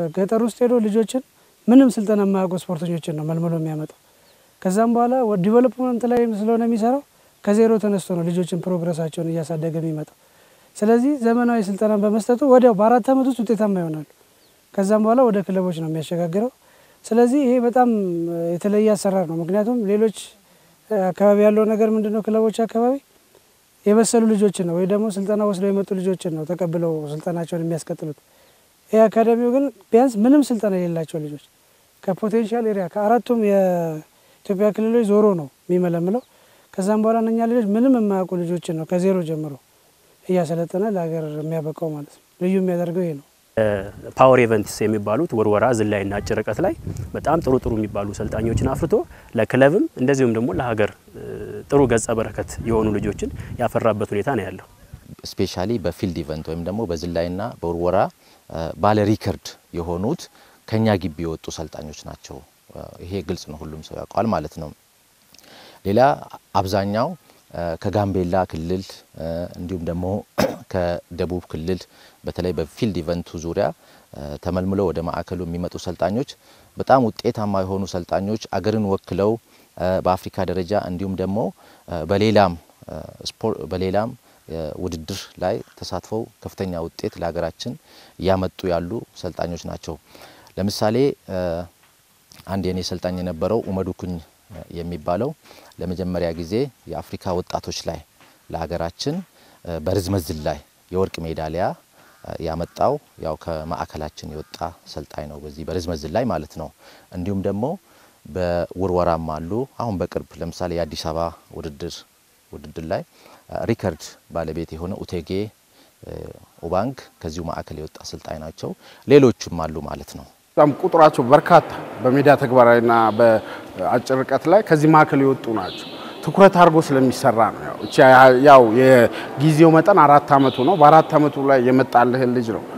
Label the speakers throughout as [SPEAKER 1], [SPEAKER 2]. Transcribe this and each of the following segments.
[SPEAKER 1] ገጠር ውስጥ ሄዶ ልጆችን ምንም ስልጠና የማያውቁ ስፖርተኞችን ነው መልምሎ የሚያመጣው። ከዛም በኋላ ዲቨሎፕመንት ላይ ስለሆነ የሚሰራው ከዜሮ ተነስቶ ነው ልጆችን ፕሮግረሳቸውን እያሳደገ የሚመጣው። ስለዚህ ዘመናዊ ስልጠናን በመስጠቱ ወዲያው በአራት ዓመት ውስጥ ውጤታማ ይሆናሉ። ከዛም በኋላ ወደ ክለቦች ነው የሚያሸጋግረው። ስለዚህ ይሄ በጣም የተለየ አሰራር ነው። ምክንያቱም ሌሎች አካባቢ ያለው ነገር ምንድን ነው? ክለቦች አካባቢ የበሰሉ ልጆችን ነው ወይ ደግሞ ስልጠና ወስደው የመጡ ልጆችን ነው ተቀብለው ስልጠናቸውን የሚያስቀጥሉት። ይህ አካዳሚው ግን ቢያንስ ምንም ስልጠና የሌላቸው ልጆች ከፖቴንሻል ኤሪያ ከአራቱም የኢትዮጵያ ክልሎች ዞሮ ነው የሚመለምለው። ከዛም በኋላ እነኛ ልጆች ምንም የማያውቁ ልጆችን ነው ከዜሮ ጀምሮ እያሰለጠነ ለሀገር የሚያበቃው ማለት ነው። ልዩ የሚያደርገው ይሄ ነው።
[SPEAKER 2] ፓወር ኢቨንትስ የሚባሉት ውርወራ፣ ዝላይና አጭር ርቀት ላይ በጣም ጥሩ ጥሩ የሚባሉ ሰልጣኞችን አፍርቶ ለክለብም እንደዚሁም ደግሞ ለሀገር ጥሩ ገጸ በረከት የሆኑ ልጆችን ያፈራበት ሁኔታ ነው ያለው።
[SPEAKER 3] ስፔሻሊ በፊልድ ኢቨንት ወይም ደግሞ በዝላይና በውርወራ ባለ ሪከርድ የሆኑት ከኛ ግቢ የወጡ ሰልጣኞች ናቸው። ይሄ ግልጽ ነው፣ ሁሉም ሰው ያውቀዋል ማለት ነው። ሌላ አብዛኛው ከጋምቤላ ክልል እንዲሁም ደግሞ ከደቡብ ክልል በተለይ በፊልድ ኢቨንቱ ዙሪያ ተመልምለው ወደ ማዕከሉ የሚመጡ ሰልጣኞች በጣም ውጤታማ የሆኑ ሰልጣኞች አገርን ወክለው በአፍሪካ ደረጃ እንዲሁም ደግሞ በሌላም በሌላም ውድድር ላይ ተሳትፈው ከፍተኛ ውጤት ለሀገራችን እያመጡ ያሉ ሰልጣኞች ናቸው። ለምሳሌ አንድ የኔ ሰልጣኝ የነበረው ኡመዱኩኝ የሚባለው ለመጀመሪያ ጊዜ የአፍሪካ ወጣቶች ላይ ለሀገራችን በርዝመት ዝላይ የወርቅ ሜዳሊያ ያመጣው ያው ከማዕከላችን የወጣ ሰልጣኝ ነው፣ በዚህ በርዝመት ዝላይ ማለት ነው። እንዲሁም ደግሞ በውርወራም አሉ። አሁን በቅርብ ለምሳሌ የአዲስ አበባ ውድድር ውድድር ላይ ሪከርድ ባለቤት የሆነ ኡቴጌ ኡባንግ ከዚሁ ማዕከል የወጣ ሰልጣኝ ናቸው። ሌሎችም አሉ ማለት ነው።
[SPEAKER 4] በጣም ቁጥራቸው በርካታ በሜዳ ተግባራዊና በአጭር ርቀት ላይ ከዚህ ማዕከል የወጡ ናቸው። ትኩረት አድርጎ ስለሚሰራ ነው። ያው እቺ ያው የጊዜው መጠን አራት አመቱ ነው። በአራት አመቱ ላይ የመጣልህን ልጅ ነው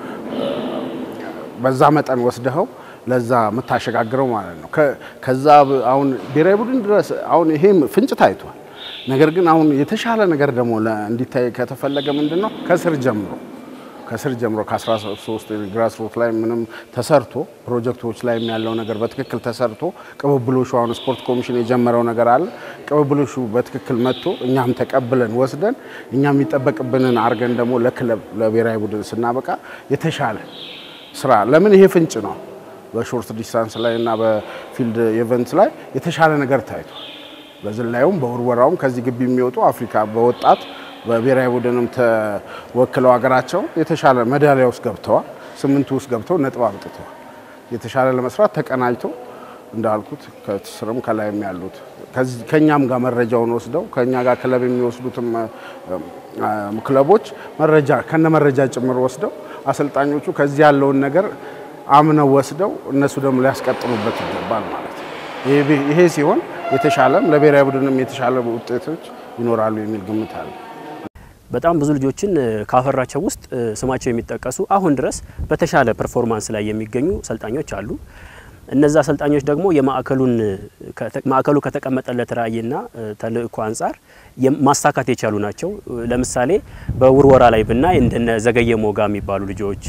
[SPEAKER 4] በዛ መጠን ወስደኸው ለዛ የምታሸጋግረው ማለት ነው። ከዛ አሁን ብሔራዊ ቡድን ድረስ አሁን ይሄም ፍንጭ ታይቷል። ነገር ግን አሁን የተሻለ ነገር ደግሞ እንዲታይ ከተፈለገ ምንድን ነው ከስር ጀምሮ ከስር ጀምሮ ከ13 ግራስ ሩት ላይ ምንም ተሰርቶ ፕሮጀክቶች ላይ ያለው ነገር በትክክል ተሰርቶ ቅብብሎሹ አሁን ስፖርት ኮሚሽን የጀመረው ነገር አለ። ቅብብሎሹ በትክክል መጥቶ እኛም ተቀብለን ወስደን እኛም የሚጠበቅብንን አድርገን ደግሞ ለክለብ ለብሔራዊ ቡድን ስናበቃ የተሻለ ስራ ለምን ይሄ ፍንጭ ነው። በሾርት ዲስታንስ ላይ እና በፊልድ ኢቨንት ላይ የተሻለ ነገር ታይቷል። በዝላዩም በውርወራውም ከዚህ ግቢ የሚወጡ አፍሪካ በወጣት በብሔራዊ ቡድንም ተወክለው ሀገራቸው የተሻለ ሜዳሊያ ውስጥ ገብተዋል። ስምንቱ ውስጥ ገብተው ነጥብ አምጥተዋል። የተሻለ ለመስራት ተቀናጅቶ እንዳልኩት ከስርም ከላይም ያሉት ከኛም ጋር መረጃውን ወስደው ከኛ ጋር ክለብ የሚወስዱትም ክለቦች መረጃ ከነ መረጃ ጭምር ወስደው አሰልጣኞቹ ከዚህ ያለውን ነገር አምነው ወስደው እነሱ ደግሞ ሊያስቀጥሉበት ይገባል ማለት ነው። ይሄ ሲሆን የተሻለም ለብሔራዊ ቡድንም የተሻለ ውጤቶች ይኖራሉ የሚል ግምት አለ።
[SPEAKER 2] በጣም ብዙ ልጆችን ካፈራቸው ውስጥ ስማቸው የሚጠቀሱ አሁን ድረስ በተሻለ ፐርፎርማንስ ላይ የሚገኙ ሰልጣኞች አሉ። እነዛ አሰልጣኞች ደግሞ የማዕከሉን ማዕከሉ ከተቀመጠለት ራዕይና ተልእኮ አንጻር ማሳካት የቻሉ ናቸው። ለምሳሌ በውርወራ ላይ ብናይ እንደነ ዘገየ ሞጋ የሚባሉ ልጆች፣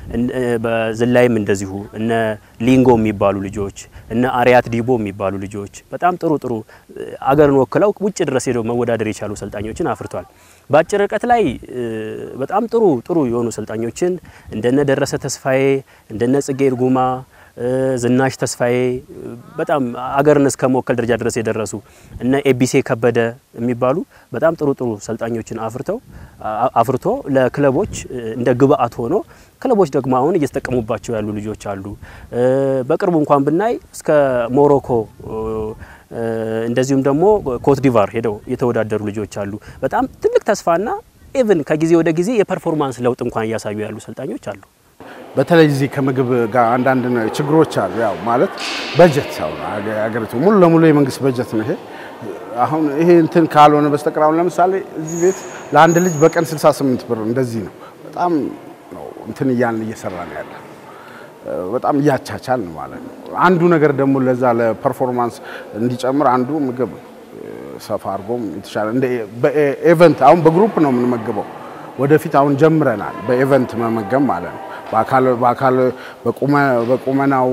[SPEAKER 2] በዝላይም እንደዚሁ እነ ሊንጎ የሚባሉ ልጆች፣ እነ አሪያት ዲቦ የሚባሉ ልጆች በጣም ጥሩ ጥሩ አገርን ወክለው ውጭ ድረስ ሄደው መወዳደር የቻሉ ሰልጣኞችን አፍርቷል። በአጭር ርቀት ላይ በጣም ጥሩ ጥሩ የሆኑ ሰልጣኞችን እንደነ ደረሰ ተስፋዬ እንደነ ጽጌ እርጉማ ዝናሽ ተስፋዬ በጣም አገርን እስከ መወከል ደረጃ ድረስ የደረሱ እነ ኤቢሴ ከበደ የሚባሉ በጣም ጥሩ ጥሩ ሰልጣኞችን አፍርተው አፍርቶ ለክለቦች እንደ ግብአት ሆኖ ክለቦች ደግሞ አሁን እየተጠቀሙባቸው ያሉ ልጆች አሉ። በቅርቡ እንኳን ብናይ እስከ ሞሮኮ እንደዚሁም ደግሞ ኮት ዲቫር ሄደው የተወዳደሩ ልጆች አሉ። በጣም ትልቅ ተስፋና ኢቭን ከጊዜ ወደ ጊዜ የፐርፎርማንስ ለውጥ እንኳን እያሳዩ ያሉ ሰልጣኞች አሉ።
[SPEAKER 4] በተለይ እዚህ ከምግብ ጋር አንዳንድ ችግሮች አሉ። ያው ማለት በጀት አሁን አገሪቱ ሙሉ ለሙሉ የመንግስት በጀት ነው ይሄ። አሁን ይሄ እንትን ካልሆነ በስተቀር አሁን ለምሳሌ እዚህ ቤት ለአንድ ልጅ በቀን 68 ብር እንደዚህ ነው። በጣም ነው እንትን እያልን እየሰራ ነው ያለ በጣም እያቻቻል ነው ማለት ነው። አንዱ ነገር ደግሞ ለዛ ለፐርፎርማንስ እንዲጨምር አንዱ ምግብ ሰፋ አድርጎም የተሻለ እንደ በኤቨንት አሁን በግሩፕ ነው የምንመግበው። ወደፊት አሁን ጀምረናል በኤቨንት መመገብ ማለት ነው። በአካል በቁመናው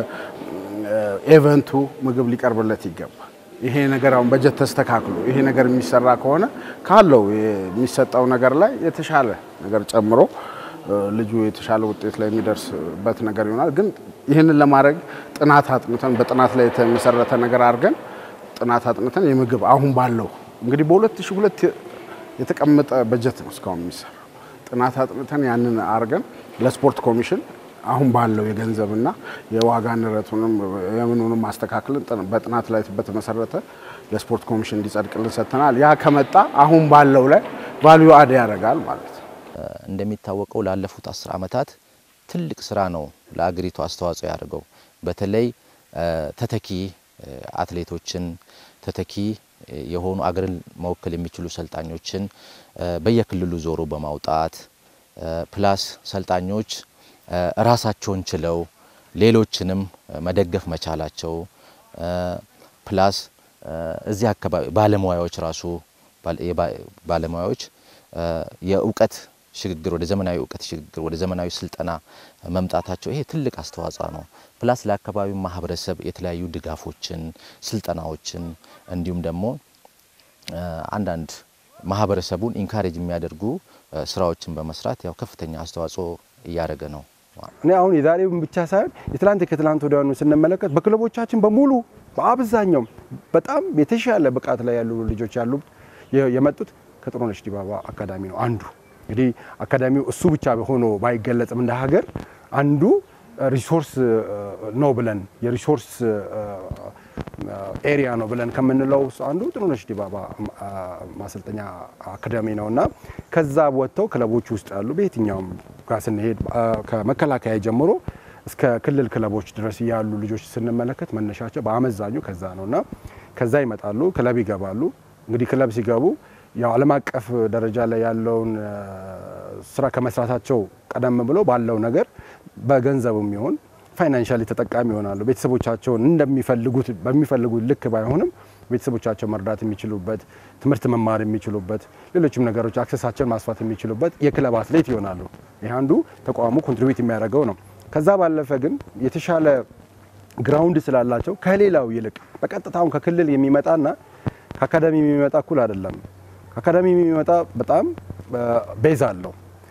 [SPEAKER 4] ኤቨንቱ ምግብ ሊቀርብለት ይገባል። ይሄ ነገር አሁን በጀት ተስተካክሎ ይሄ ነገር የሚሰራ ከሆነ ካለው የሚሰጠው ነገር ላይ የተሻለ ነገር ጨምሮ ልጁ የተሻለ ውጤት ላይ የሚደርስበት ነገር ይሆናል። ግን ይህንን ለማድረግ ጥናት አጥንተን በጥናት ላይ የተመሰረተ ነገር አድርገን ጥናት አጥንተን የምግብ አሁን ባለው እንግዲህ በ2002 የተቀመጠ በጀት ነው እስካሁን የሚሰራው። ጥናት አጥንተን ያንን አድርገን ለስፖርት ኮሚሽን አሁን ባለው የገንዘብና የዋጋ ንረቱንም የምኑንም ማስተካከልን በጥናት ላይ በተመሰረተ ለስፖርት ኮሚሽን እንዲጸድቅልን ሰጥተናል። ያ ከመጣ አሁን ባለው ላይ ቫልዩ አድ ያደርጋል ማለት ነው።
[SPEAKER 3] እንደሚታወቀው ላለፉት አስር ዓመታት ትልቅ ስራ ነው ለአገሪቱ አስተዋጽኦ ያደርገው። በተለይ ተተኪ አትሌቶችን ተተኪ የሆኑ አገርን መወከል የሚችሉ ሰልጣኞችን በየክልሉ ዞሮ በማውጣት ፕላስ ሰልጣኞች ራሳቸውን ችለው ሌሎችንም መደገፍ መቻላቸው ፕላስ እዚህ አካባቢ ባለሙያዎች ራሱ ባለሙያዎች የእውቀት ሽግግር ወደ ዘመናዊ እውቀት ሽግግር ወደ ዘመናዊ ስልጠና መምጣታቸው ይሄ ትልቅ አስተዋጽኦ ነው። ፕላስ ለአካባቢው ማህበረሰብ የተለያዩ ድጋፎችን፣ ስልጠናዎችን እንዲሁም ደግሞ አንዳንድ ማህበረሰቡን ኢንካሬጅ የሚያደርጉ ስራዎችን በመስራት ያው ከፍተኛ አስተዋጽኦ እያደረገ ነው።
[SPEAKER 5] እኔ አሁን የዛሬውን ብቻ ሳይሆን የትላንት ከትላንት ወዲያኑ ስንመለከት በክለቦቻችን በሙሉ በአብዛኛው በጣም የተሻለ ብቃት ላይ ያሉ ልጆች ያሉ የመጡት ከጥሩነሽ ዲባባ አካዳሚ ነው። አንዱ እንግዲህ አካዳሚው እሱ ብቻ ሆኖ ባይገለጽም እንደ ሀገር አንዱ ሪሶርስ ነው ብለን የሪሶርስ ኤሪያ ነው ብለን ከምንለው አንዱ ጥሩነሽ ዲባባ ማሰልጠኛ አካዳሚ ነው እና ከዛ ወጥተው ክለቦች ውስጥ ያሉ በየትኛውም ጋር ስንሄድ ከመከላከያ ጀምሮ እስከ ክልል ክለቦች ድረስ ያሉ ልጆች ስንመለከት መነሻቸው በአመዛኙ ከዛ ነው እና ከዛ ይመጣሉ፣ ክለብ ይገባሉ። እንግዲህ ክለብ ሲገቡ ያው ዓለም አቀፍ ደረጃ ላይ ያለውን ስራ ከመስራታቸው ቀደም ብሎ ባለው ነገር በገንዘብም ይሁን ፋይናንሻሊ ተጠቃሚ ይሆናሉ። ቤተሰቦቻቸውን እንደሚፈልጉት በሚፈልጉት ልክ ባይሆንም ቤተሰቦቻቸው መርዳት የሚችሉበት ትምህርት መማር የሚችሉበት ሌሎችም ነገሮች አክሰሳቸውን ማስፋት የሚችሉበት የክለብ አትሌት ይሆናሉ። ይህ አንዱ ተቋሙ ኮንትሪቢዩት የሚያደርገው ነው። ከዛ ባለፈ ግን የተሻለ ግራውንድ ስላላቸው ከሌላው ይልቅ በቀጥታውን ከክልል የሚመጣና ከአካዳሚ የሚመጣ እኩል አይደለም። ከአካዳሚ የሚመጣ በጣም ቤዝ አለው።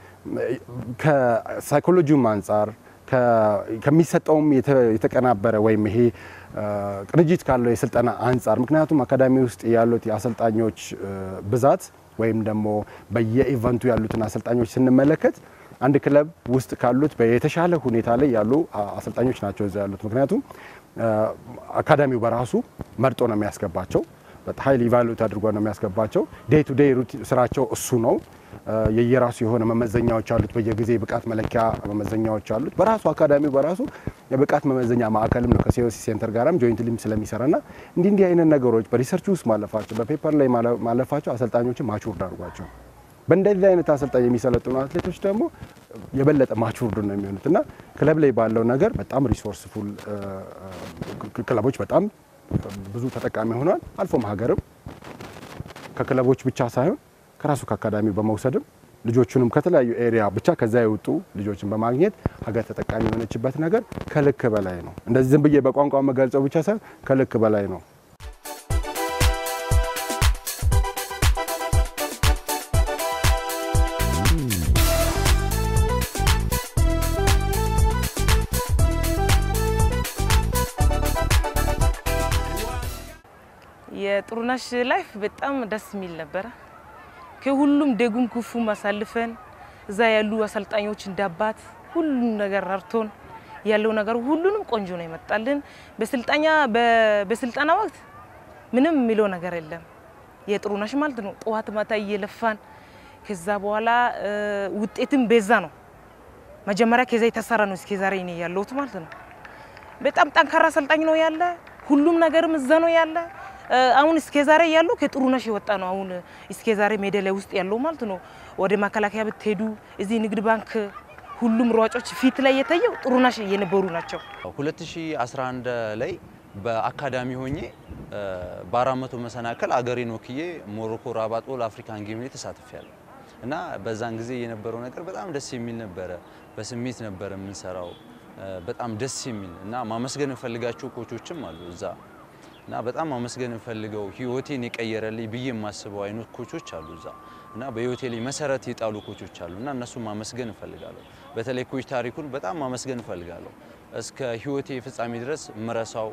[SPEAKER 5] ከሳይኮሎጂውም አንጻር ከሚሰጠውም የተቀናበረ ወይም ይሄ ቅንጅት ካለው የስልጠና አንጻር ምክንያቱም አካዳሚ ውስጥ ያሉት የአሰልጣኞች ብዛት ወይም ደግሞ በየኢቨንቱ ያሉትን አሰልጣኞች ስንመለከት አንድ ክለብ ውስጥ ካሉት የተሻለ ሁኔታ ላይ ያሉ አሰልጣኞች ናቸው እዛ ያሉት። ምክንያቱም አካዳሚው በራሱ መርጦ ነው የሚያስገባቸው። ሀይል ኢቫሉዌት አድርጎ ነው የሚያስገባቸው። ዴይ ቱ ዴይ ስራቸው እሱ ነው። የየራሱ የሆነ መመዘኛዎች አሉት። በየጊዜ ብቃት መለኪያ መመዘኛዎች አሉት። በራሱ አካዳሚው በራሱ የብቃት መመዘኛ ማዕከልም ነው ከሲኦሲ ሴንተር ጋራም ጆይንትሊም ስለሚሰራና እንዲህ እንዲህ አይነት ነገሮች በሪሰርች ውስጥ ማለፋቸው በፔፐር ላይ ማለፋቸው አሰልጣኞችን ማቹርድ አድርጓቸው በእንደዚህ አይነት አሰልጣኝ የሚሰለጥኑ አትሌቶች ደግሞ የበለጠ ማቹርድ ነው የሚሆኑት እና ክለብ ላይ ባለው ነገር በጣም ሪሶርስፉል ክለቦች በጣም ብዙ ተጠቃሚ ሆኗል። አልፎም ሀገርም ከክለቦች ብቻ ሳይሆን ከራሱ ከአካዳሚው በመውሰድም ልጆቹንም ከተለያዩ ኤሪያ ብቻ ከዛ የወጡ ልጆችን በማግኘት ሀገር ተጠቃሚ የሆነችበት ነገር ከልክ በላይ ነው። እንደዚህ ዝም ብዬ በቋንቋ መገልጸው ብቻ ሳይሆን ከልክ በላይ ነው።
[SPEAKER 6] የጥሩነሽ ላይፍ በጣም ደስ የሚል ነበረ። ከሁሉም ደጉም ክፉም አሳልፈን እዛ ያሉ አሰልጣኞች እንዳባት ሁሉም ነገር ረድቶን ያለው ነገር ሁሉንም ቆንጆ ነው የመጣልን። በስልጠኛ በስልጠና ወቅት ምንም የሚለው ነገር የለም። የጥሩነሽ ማለት ነው ጠዋት ማታ እየለፋን ከዛ በኋላ ውጤትም በዛ ነው። መጀመሪያ ከዛ የተሰራ ነው እስከ ዛሬ እኔ ያለሁት ማለት ነው። በጣም ጠንካራ አሰልጣኝ ነው ያለ። ሁሉም ነገርም እዛ ነው ያለ። አሁን እስከ ዛሬ ያለው ከጥሩነሽ የወጣ ነው። አሁን እስከ ዛሬ ሜዳ ላይ ውስጥ ያለው ማለት ነው። ወደ መከላከያ ብትሄዱ እዚህ ንግድ ባንክ ሁሉም ሯጮች ፊት ላይ የታየው ጥሩነሽ የነበሩ ናቸው።
[SPEAKER 7] 2011 ላይ በአካዳሚ ሆኜ በአራት መቶ መሰናክል አገሬን ወክዬ ሞሮኮ ራባጦ ለአፍሪካን ጌም ላይ ተሳትፌያለሁ። እና በዛን ጊዜ የነበረው ነገር በጣም ደስ የሚል ነበረ። በስሜት ነበረ የምንሰራው በጣም ደስ የሚል እና ማመስገን እንፈልጋቸው ኮቾችም አሉ እዛ እና በጣም ማመስገን እንፈልገው ህይወቴን የቀየረልኝ ብዬ የማስበው አይነት ኮቾች አሉ እዛ እና በህይወቴ ላይ መሰረት የጣሉ ኮቾች አሉ እና እነሱን ማመስገን እፈልጋለሁ። በተለይ ኮች ታሪኩን በጣም ማመስገን እፈልጋለሁ። እስከ ህይወቴ ፍጻሜ ድረስ ምረሳው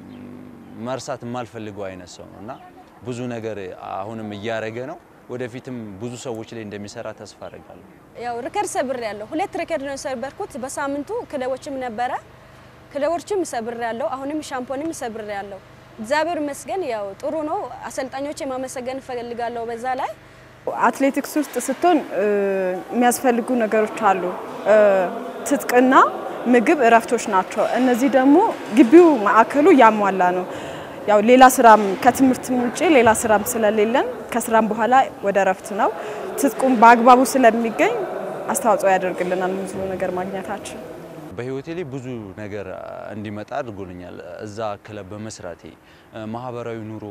[SPEAKER 7] መርሳት የማልፈልገው አይነት ሰው ነው እና ብዙ ነገር አሁንም እያረገ ነው። ወደፊትም ብዙ ሰዎች ላይ እንደሚሰራ ተስፋ አደርጋለሁ።
[SPEAKER 8] ያው ሪከርድ ሰብር ያለው ሁለት ሪከርድ ነው የሰበርኩት በሳምንቱ ክለቦችም ነበረ ክለቦችም ሰብር ያለው አሁንም ሻምፖንም ሰብር ያለው እግዚአብሔር ይመስገን ያው ጥሩ ነው። አሰልጣኞች ማመሰገን እፈልጋለሁ። በዛ ላይ
[SPEAKER 9] አትሌቲክስ ውስጥ ስትሆን የሚያስፈልጉ ነገሮች አሉ። ትጥቅና ምግብ እረፍቶች ናቸው። እነዚህ ደግሞ ግቢው ማዕከሉ ያሟላ ነው። ያው ሌላ ስራም ከትምህርትም ውጭ ሌላ ስራም ስለሌለን ከስራም በኋላ ወደ እረፍት ነው። ትጥቁም በአግባቡ ስለሚገኝ አስተዋጽኦ ያደርግልናል ብዙ ነገር ማግኘታችን።
[SPEAKER 7] በህይወቴ ላይ ብዙ ነገር እንዲመጣ አድርጎልኛል። እዛ ክለብ በመስራቴ ማህበራዊ ኑሮ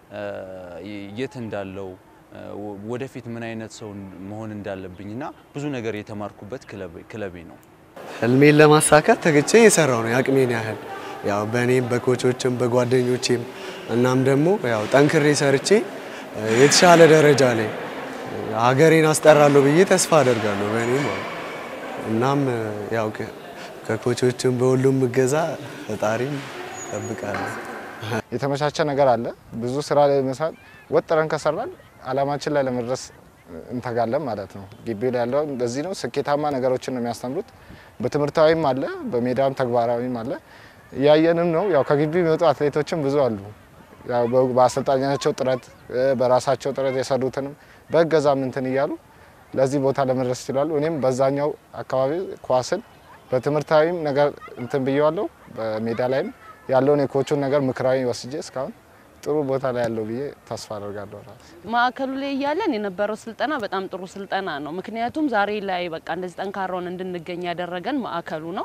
[SPEAKER 7] የት እንዳለው ወደፊት ምን አይነት ሰው መሆን እንዳለብኝና ብዙ ነገር የተማርኩበት ክለቤ ነው።
[SPEAKER 10] ህልሜን ለማሳካት ተግቼ የሰራው ነው የአቅሜን ያህል ያው በእኔም በኮቾችም በጓደኞቼም እናም ደግሞ ያው ጠንክሬ ሰርቼ የተሻለ ደረጃ ላይ ሀገሬን አስጠራለሁ ብዬ ተስፋ አደርጋለሁ በእኔ ማለት እናም ያው ከኮቾችም በሁሉም እገዛ ፈጣሪም ጠብቃለሁ።
[SPEAKER 11] የተመቻቸ ነገር አለ። ብዙ ስራ ላይ መስራት ወጥረን ከሰራን አላማችን ላይ ለመድረስ እንተጋለን ማለት ነው። ግቢ ላይ ያለው እንደዚህ ነው። ስኬታማ ነገሮችን ነው የሚያስተምሩት። በትምህርታዊም አለ፣ በሜዳም ተግባራዊም አለ። እያየንም ነው። ያው ከግቢ የሚወጡ አትሌቶችም ብዙ አሉ። ያው በአሰልጣኛቸው ጥረት በራሳቸው ጥረት የሰሩትንም በእገዛም እንትን እያሉ ለዚህ ቦታ ለመድረስ ይችላሉ። እኔም በዛኛው አካባቢ ኳስን በትምህርታዊም ነገር እንትን ብየዋለሁ። በሜዳ ላይም ያለውን የኮቹን ነገር ምክራዊ ወስጄ እስካሁን ጥሩ ቦታ ላይ ያለው ብዬ ተስፋ አደርጋለሁ።
[SPEAKER 12] ማዕከሉ ላይ እያለን የነበረው ስልጠና በጣም ጥሩ ስልጠና ነው። ምክንያቱም ዛሬ ላይ በቃ እንደዚህ ጠንካራውን እንድንገኝ ያደረገን ማዕከሉ ነው።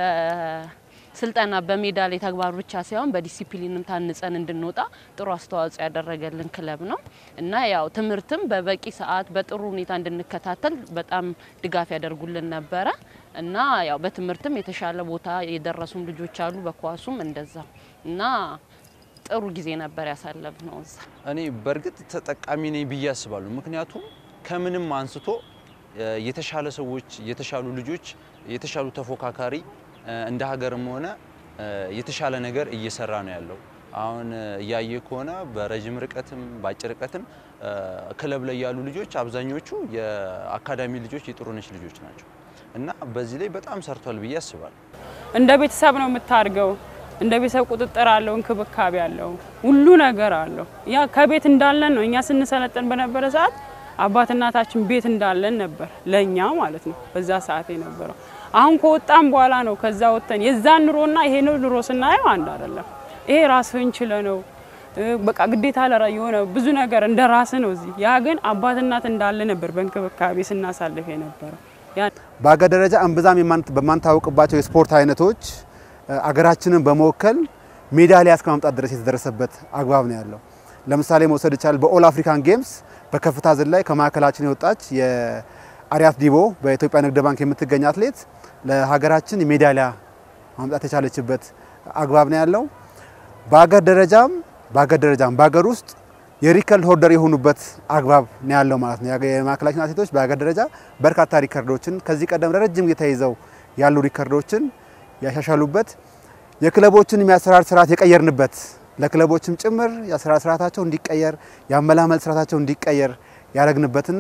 [SPEAKER 12] በስልጠና በሜዳ ላይ ተግባር ብቻ ሳይሆን በዲሲፕሊንም ታንጸን እንድንወጣ ጥሩ አስተዋጽኦ ያደረገልን ክለብ ነው እና ያው ትምህርትም በበቂ ሰዓት በጥሩ ሁኔታ እንድንከታተል በጣም ድጋፍ ያደርጉልን ነበረ እና ያው በትምህርትም የተሻለ ቦታ የደረሱም ልጆች አሉ፣ በኳሱም እንደዛ እና ጥሩ ጊዜ ነበር ያሳለፍ ነው እዛ።
[SPEAKER 7] እኔ በእርግጥ ተጠቃሚ ነኝ ብዬ አስባለሁ። ምክንያቱም ከምንም አንስቶ የተሻለ ሰዎች፣ የተሻሉ ልጆች፣ የተሻሉ ተፎካካሪ እንደ ሀገርም ሆነ የተሻለ ነገር እየሰራ ነው ያለው። አሁን እያየ ከሆነ በረዥም ርቀትም በአጭር ርቀትም ክለብ ላይ ያሉ ልጆች አብዛኞቹ የአካዳሚ ልጆች የጥሩነሽ ልጆች ናቸው እና በዚህ ላይ በጣም ሰርቷል ብዬ አስባለሁ።
[SPEAKER 13] እንደ ቤተሰብ ነው የምታድገው። እንደ ቤተሰብ ቁጥጥር አለው፣ እንክብካቤ አለው፣ ሁሉ ነገር አለው። ያ ከቤት እንዳለን ነው። እኛ ስንሰለጥን በነበረ ሰዓት አባት እናታችን ቤት እንዳለን ነበር ለእኛ ማለት ነው በዛ ሰዓት የነበረው። አሁን ከወጣን በኋላ ነው ከዛ ወጥተን የዛን ኑሮና ይሄ ነው ኑሮ ስናየው አንድ አይደለም። ይሄ ራስህን ችለ ነው በቃ ግዴታ ለራ የሆነ ብዙ ነገር እንደ ራስ ነው። እዚህ ያ ግን አባት እናት እንዳለ ነበር በእንክብካቤ ስናሳልፍ የነበረው።
[SPEAKER 14] በሀገር ደረጃ እምብዛም በማንታወቅባቸው የስፖርት አይነቶች አገራችንን በመወከል ሜዳሊያ እስከ ማምጣት ድረስ የተደረሰበት አግባብ ነው ያለው። ለምሳሌ መውሰድ ይቻላል። በኦል አፍሪካን ጌምስ በከፍታ ዝላይ ከማዕከላችን የወጣች የአሪያት ዲቦ በኢትዮጵያ ንግድ ባንክ የምትገኝ አትሌት ለሀገራችን ሜዳሊያ ማምጣት የቻለችበት አግባብ ነው ያለው። በሀገር ደረጃም በሀገር ደረጃም በሀገር ውስጥ የሪከርድ ሆልደር የሆኑበት አግባብ ነው ያለው ማለት ነው። የማዕከላችን አትሌቶች በሀገር ደረጃ በርካታ ሪከርዶችን ከዚህ ቀደም ለረጅም ጊዜ ተይዘው ያሉ ሪከርዶችን ያሻሻሉበት የክለቦችን የአሰራር ስርዓት የቀየርንበት ለክለቦችም ጭምር የአሰራር ስርዓታቸው እንዲቀየር የአመላመል ስርዓታቸው እንዲቀየር ያደረግንበትና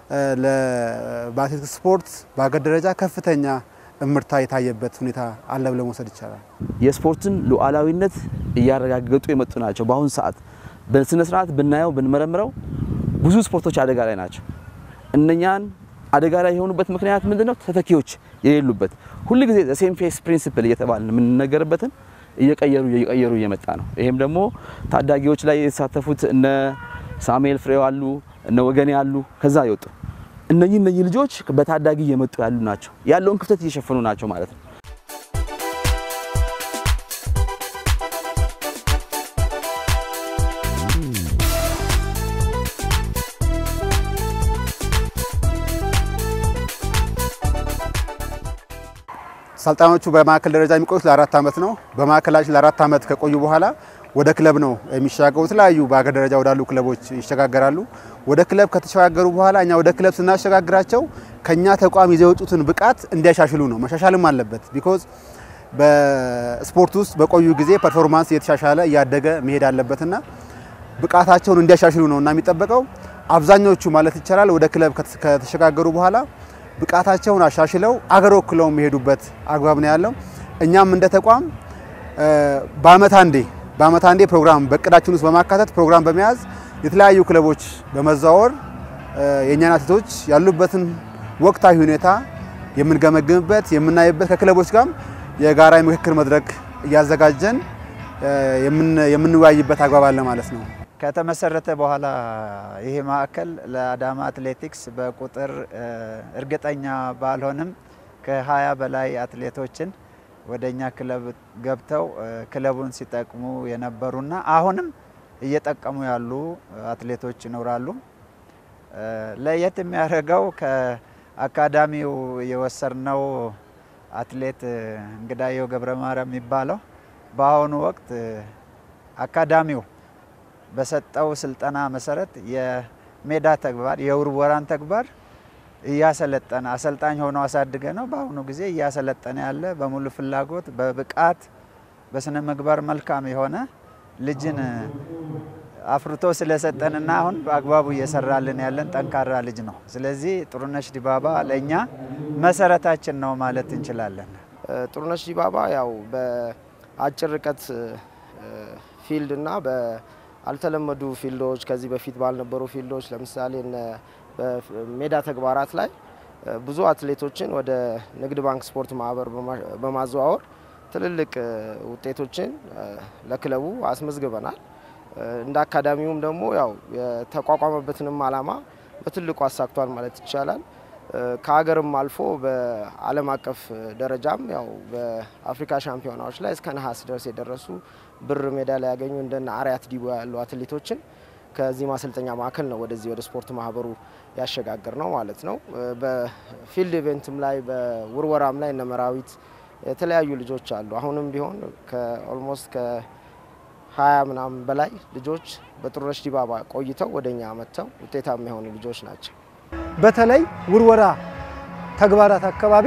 [SPEAKER 14] በአትሌቲክስ ስፖርት በሀገር ደረጃ ከፍተኛ እምርታ የታየበት ሁኔታ አለ ብለ መውሰድ ይቻላል።
[SPEAKER 15] የስፖርትን ሉዓላዊነት እያረጋገጡ የመጡ ናቸው። በአሁኑ ሰዓት በስነ ስርዓት ብናየው ብንመረምረው ብዙ ስፖርቶች አደጋ ላይ ናቸው። እነኛን አደጋ ላይ የሆኑበት ምክንያት ምንድነው? ተተኪዎች የሌሉበት ሁል ጊዜ ሴም ፌስ ፕሪንሲፕል እየተባለ የምንነገርበትን እየቀየሩ እየቀየሩ እየመጣ ነው። ይሄም ደግሞ ታዳጊዎች ላይ የተሳተፉት እነ ሳሙኤል ፍሬው አሉ፣ እነ ወገኔ አሉ፣ ከዛ ይወጡ እነኚህ እነኚህ ልጆች በታዳጊ እየመጡ ያሉ ናቸው። ያለውን ክፍተት እየሸፈኑ ናቸው ማለት ነው።
[SPEAKER 14] አሰልጣኞቹ በማዕከል ደረጃ የሚቆዩት ለአራት ዓመት ነው። በማዕከላችን ለአራት ዓመት ከቆዩ በኋላ ወደ ክለብ ነው የሚሸጋገሩ። የተለያዩ በሀገር ደረጃ ወዳሉ ክለቦች ይሸጋገራሉ። ወደ ክለብ ከተሸጋገሩ በኋላ እኛ ወደ ክለብ ስናሸጋግራቸው ከኛ ተቋም ይዘው የወጡትን ብቃት እንዲያሻሽሉ ነው። መሻሻልም አለበት ቢኮዝ በስፖርት ውስጥ በቆዩ ጊዜ ፐርፎርማንስ እየተሻሻለ እያደገ መሄድ አለበትና ብቃታቸውን እንዲያሻሽሉ ነው እና የሚጠበቀው አብዛኞቹ ማለት ይቻላል ወደ ክለብ ከተሸጋገሩ በኋላ ብቃታቸውን አሻሽለው አገር ወክለው የሚሄዱበት አግባብ ነው ያለው። እኛም እንደ ተቋም በአመት አንዴ በአመት አንዴ ፕሮግራም በእቅዳችን ውስጥ በማካተት ፕሮግራም በመያዝ የተለያዩ ክለቦች በመዘዋወር የእኛን አትሌቶች ያሉበትን ወቅታዊ ሁኔታ የምንገመግምበት የምናይበት ከክለቦች ጋርም የጋራ የምክክር መድረክ እያዘጋጀን የምንወያይበት አግባብ አለ ማለት ነው።
[SPEAKER 16] ከተመሰረተ በኋላ ይሄ ማዕከል ለአዳማ አትሌቲክስ በቁጥር እርግጠኛ ባልሆንም ከሀያ በላይ አትሌቶችን ወደ እኛ ክለብ ገብተው ክለቡን ሲጠቅሙ የነበሩና አሁንም እየጠቀሙ ያሉ አትሌቶች ይኖራሉ። ለየት የሚያደርገው ከአካዳሚው የወሰድነው አትሌት እንግዳየሁ ገብረ ማርያም የሚባለው በአሁኑ ወቅት አካዳሚው በሰጠው ስልጠና መሰረት የሜዳ ተግባር የውርወራን ተግባር እያሰለጠነ አሰልጣኝ ሆኖ አሳድገ ነው በአሁኑ ጊዜ እያሰለጠነ ያለ በሙሉ ፍላጎት በብቃት በስነ ምግባር መልካም የሆነ ልጅን አፍርቶ ስለሰጠንና አሁን በአግባቡ እየሰራልን ያለን ጠንካራ ልጅ ነው። ስለዚህ ጥሩነሽ ዲባባ ለእኛ መሰረታችን ነው ማለት እንችላለን።
[SPEAKER 17] ጥሩነሽ ዲባባ ያው በአጭር ርቀት ፊልድ እና በአልተለመዱ ፊልዶች ከዚህ በፊት ባልነበሩ ፊልዶች ለምሳሌ በሜዳ ተግባራት ላይ ብዙ አትሌቶችን ወደ ንግድ ባንክ ስፖርት ማህበር በማዘዋወር ትልልቅ ውጤቶችን ለክለቡ አስመዝግበናል። እንደ አካዳሚውም ደግሞ ያው የተቋቋመበትንም ዓላማ በትልቁ አሳክቷል ማለት ይቻላል። ከሀገርም አልፎ በዓለም አቀፍ ደረጃም ያው በአፍሪካ ሻምፒዮናዎች ላይ እስከ ነሐስ ድረስ የደረሱ ብር ሜዳሊያ ያገኙ እንደነ አርያት ዲቦ ያሉ አትሌቶችን ከዚህ ማሰልጠኛ ማዕከል ነው ወደዚህ ወደ ስፖርት ማህበሩ ያሸጋገር ነው ማለት ነው። በፊልድ ኢቨንትም ላይ በውርወራም ላይ እነ መራዊት የተለያዩ ልጆች አሉ። አሁንም ቢሆን ከኦልሞስት ከሀያ ምናምን በላይ ልጆች በጥሩነሽ ዲባባ ቆይተው ወደኛ መጥተው ውጤታማ የሆኑ ልጆች ናቸው።
[SPEAKER 18] በተለይ ውርወራ ተግባራት አካባቢ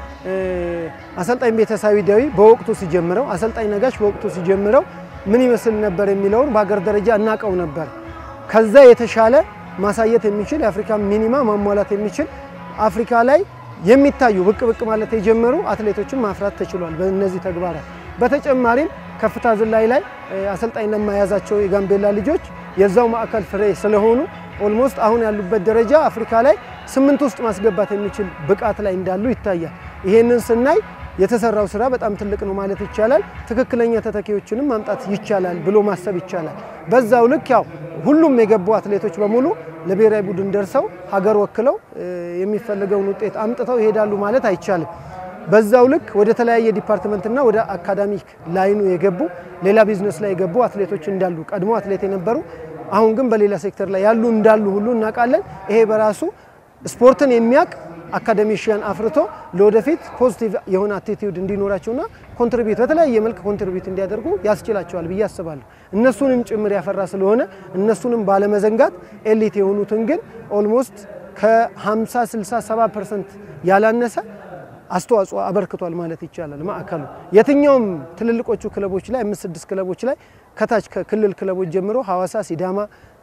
[SPEAKER 18] አሰልጣኝ ቤተሳዊ ዳዊ በወቅቱ ሲጀምረው፣ አሰልጣኝ ነጋሽ በወቅቱ ሲጀምረው ምን ይመስል ነበር የሚለውን በሀገር ደረጃ እናውቀው ነበር። ከዛ የተሻለ ማሳየት የሚችል የአፍሪካ ሚኒማ ማሟላት የሚችል አፍሪካ ላይ የሚታዩ ብቅ ብቅ ማለት የጀመሩ አትሌቶችን ማፍራት ተችሏል በእነዚህ ተግባራት። በተጨማሪም ከፍታ ዝላይ ላይ አሰልጣኝ ለማያዛቸው የጋምቤላ ልጆች የዛው ማዕከል ፍሬ ስለሆኑ ኦልሞስት አሁን ያሉበት ደረጃ አፍሪካ ላይ ስምንት ውስጥ ማስገባት የሚችል ብቃት ላይ እንዳሉ ይታያል። ይሄንን ስናይ የተሰራው ስራ በጣም ትልቅ ነው ማለት ይቻላል። ትክክለኛ ተተኪዎችንም ማምጣት ይቻላል ብሎ ማሰብ ይቻላል። በዛው ልክ ያው ሁሉም የገቡ አትሌቶች በሙሉ ለብሔራዊ ቡድን ደርሰው ሀገር ወክለው የሚፈልገውን ውጤት አምጥተው ይሄዳሉ ማለት አይቻልም። በዛው ልክ ወደ ተለያየ ዲፓርትመንትና ወደ አካዳሚክ ላይኑ የገቡ ሌላ ቢዝነስ ላይ የገቡ አትሌቶች እንዳሉ ቀድሞ አትሌት የነበሩ አሁን ግን በሌላ ሴክተር ላይ ያሉ እንዳሉ ሁሉ እናውቃለን። ይሄ በራሱ ስፖርትን የሚያውቅ አካደሚሽያን አፍርቶ ለወደፊት ፖዚቲቭ የሆነ አቲቲዩድ እንዲኖራቸውና ኮንትሪቢዩት በተለያየ መልክ ኮንትሪቢዩት እንዲያደርጉ ያስችላቸዋል ብዬ አስባለሁ። እነሱንም ጭምር ያፈራ ስለሆነ እነሱንም ባለመዘንጋት ኤሊት የሆኑትን ግን ኦልሞስት ከ50 60 70 ፐርሰንት ያላነሰ አስተዋጽኦ አበርክቷል ማለት ይቻላል። ማዕከሉ የትኛውም ትልልቆቹ ክለቦች ላይ አምስት ስድስት ክለቦች ላይ ከታች ከክልል ክለቦች ጀምሮ ሐዋሳ፣ ሲዳማ፣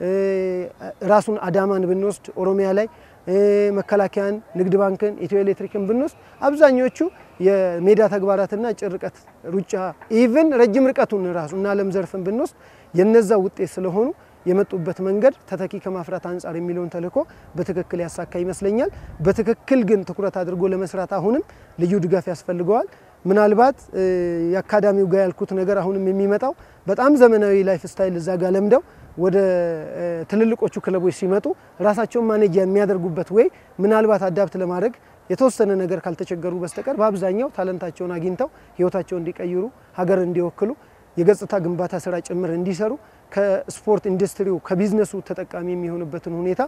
[SPEAKER 18] ራሱን አዳማን ብንወስድ ኦሮሚያ ላይ መከላከያን፣ ንግድ ባንክን፣ ኢትዮ ኤሌክትሪክን ብንወስድ አብዛኞቹ የሜዳ ተግባራትና አጭር ርቀት ሩጫ ኢቭን ረጅም ርቀቱን ራሱ እና ዓለም ዘርፍን ብንወስድ የነዛ ውጤት ስለሆኑ የመጡበት መንገድ ተተኪ ከማፍራት አንጻር የሚለውን ተልዕኮ በትክክል ያሳካ ይመስለኛል። በትክክል ግን ትኩረት አድርጎ ለመስራት አሁንም ልዩ ድጋፍ ያስፈልገዋል። ምናልባት የአካዳሚው ጋር ያልኩት ነገር አሁንም የሚመጣው በጣም ዘመናዊ ላይፍ ስታይል እዛ ጋር ለምደው ወደ ትልልቆቹ ክለቦች ሲመጡ ራሳቸውን ማኔጅ የሚያደርጉበት ወይ ምናልባት አዳፕት ለማድረግ የተወሰነ ነገር ካልተቸገሩ በስተቀር በአብዛኛው ታለንታቸውን አግኝተው ህይወታቸውን እንዲቀይሩ ሀገር እንዲወክሉ የገጽታ ግንባታ ስራ ጭምር እንዲሰሩ ከስፖርት ኢንዱስትሪው ከቢዝነሱ ተጠቃሚ የሚሆንበትን ሁኔታ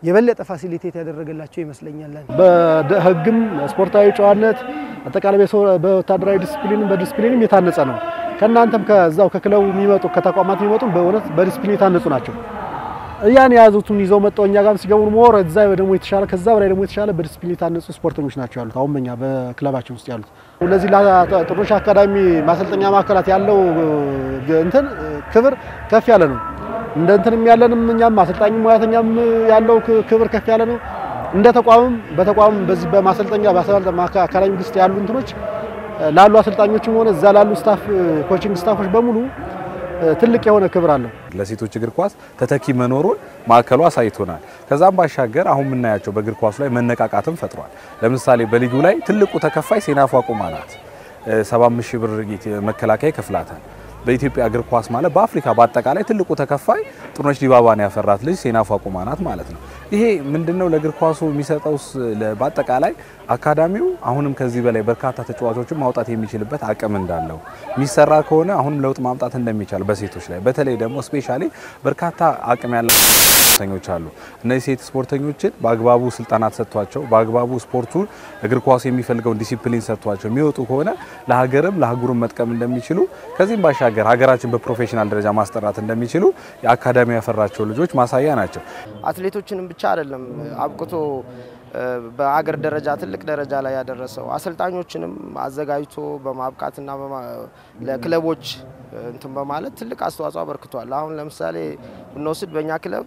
[SPEAKER 18] የበለጠ ፋሲሊቴት ያደረገላቸው ይመስለኛል።
[SPEAKER 5] በህግም ስፖርታዊ ጨዋነት አጠቃላይ በወታደራዊ ዲስፕሊንም በዲስፕሊንም የታነጸ ነው። ከእናንተም ከዛው ከክለቡ የሚመጡ ከተቋማት የሚመጡ በእውነት በዲስፕሊን የታነጹ ናቸው። ያን የያዙትን ይዘው መጣው እኛ ጋርም ሲገቡ ሞር እዛ ደግሞ የተሻለ ከዛ በላይ ደግሞ የተሻለ በዲስፕሊን የታነጹ ስፖርተኞች ናቸው ያሉት አሁን በኛ በክለባችን ውስጥ ያሉት። ለዚህ ለጥሩነሽ አካዳሚ ማሰልጠኛ ማዕከላት ያለው እንትን ክብር ከፍ ያለ ነው። እንደ እንትንም ያለንም እኛም አሰልጣኝ ሙያተኛም ያለው ክብር ከፍ ያለ ነው። እንደ ተቋምም በተቋም በዚህ በማሰልጠኛ አካዳሚ ውስጥ ያሉ እንትኖች ላሉ አሰልጣኞችም ሆነ እዛ ላሉ ስታፍ ኮቺንግ ስታፎች በሙሉ ትልቅ የሆነ ክብር አለው።
[SPEAKER 19] ለሴቶች እግር ኳስ ተተኪ መኖሩን ማዕከሉ አሳይቶናል። ከዛም ባሻገር አሁን የምናያቸው በእግር ኳሱ ላይ መነቃቃትም ፈጥሯል። ለምሳሌ በሊጉ ላይ ትልቁ ተከፋይ ሴናፋ ቁማ ናት። 75 ሺህ ብር መከላከያ ይከፍላታል። በኢትዮጵያ እግር ኳስ ማለት በአፍሪካ በአጠቃላይ ትልቁ ተከፋይ ጥሩነሽ ዲባባን ያፈራት ልጅ ሴናፋ ቁማ ናት ማለት ነው። ይሄ ምንድነው ለእግር ኳሱ የሚሰጠው በአጠቃላይ አካዳሚው አሁንም ከዚህ በላይ በርካታ ተጫዋቾችን ማውጣት የሚችልበት አቅም እንዳለው የሚሰራ ከሆነ አሁንም ለውጥ ማምጣት እንደሚቻል በሴቶች ላይ በተለይ ደግሞ ስፔሻሊ በርካታ አቅም ያላቸው ስፖርተኞች አሉ። እነዚህ ሴት ስፖርተኞችን በአግባቡ ስልጠና ተሰጥቷቸው በአግባቡ ስፖርቱ እግር ኳሱ የሚፈልገውን ዲሲፕሊን ሰጥቷቸው የሚወጡ ከሆነ ለሀገርም ለአህጉርም መጥቀም እንደሚችሉ ከዚህም ባሻገር ሀገራችን በፕሮፌሽናል ደረጃ ማስጠራት እንደሚችሉ የአካዳሚ ያፈራቸው ልጆች ማሳያ ናቸው።
[SPEAKER 17] አትሌቶችንም ብቻ አይደለም አብቅቶ በአገር ደረጃ ትልቅ ደረጃ ላይ ያደረሰው አሰልጣኞችንም አዘጋጅቶ በማብቃትና ለክለቦች እንትን በማለት ትልቅ አስተዋጽኦ አበርክቷል። አሁን ለምሳሌ ብንወስድ በእኛ ክለብ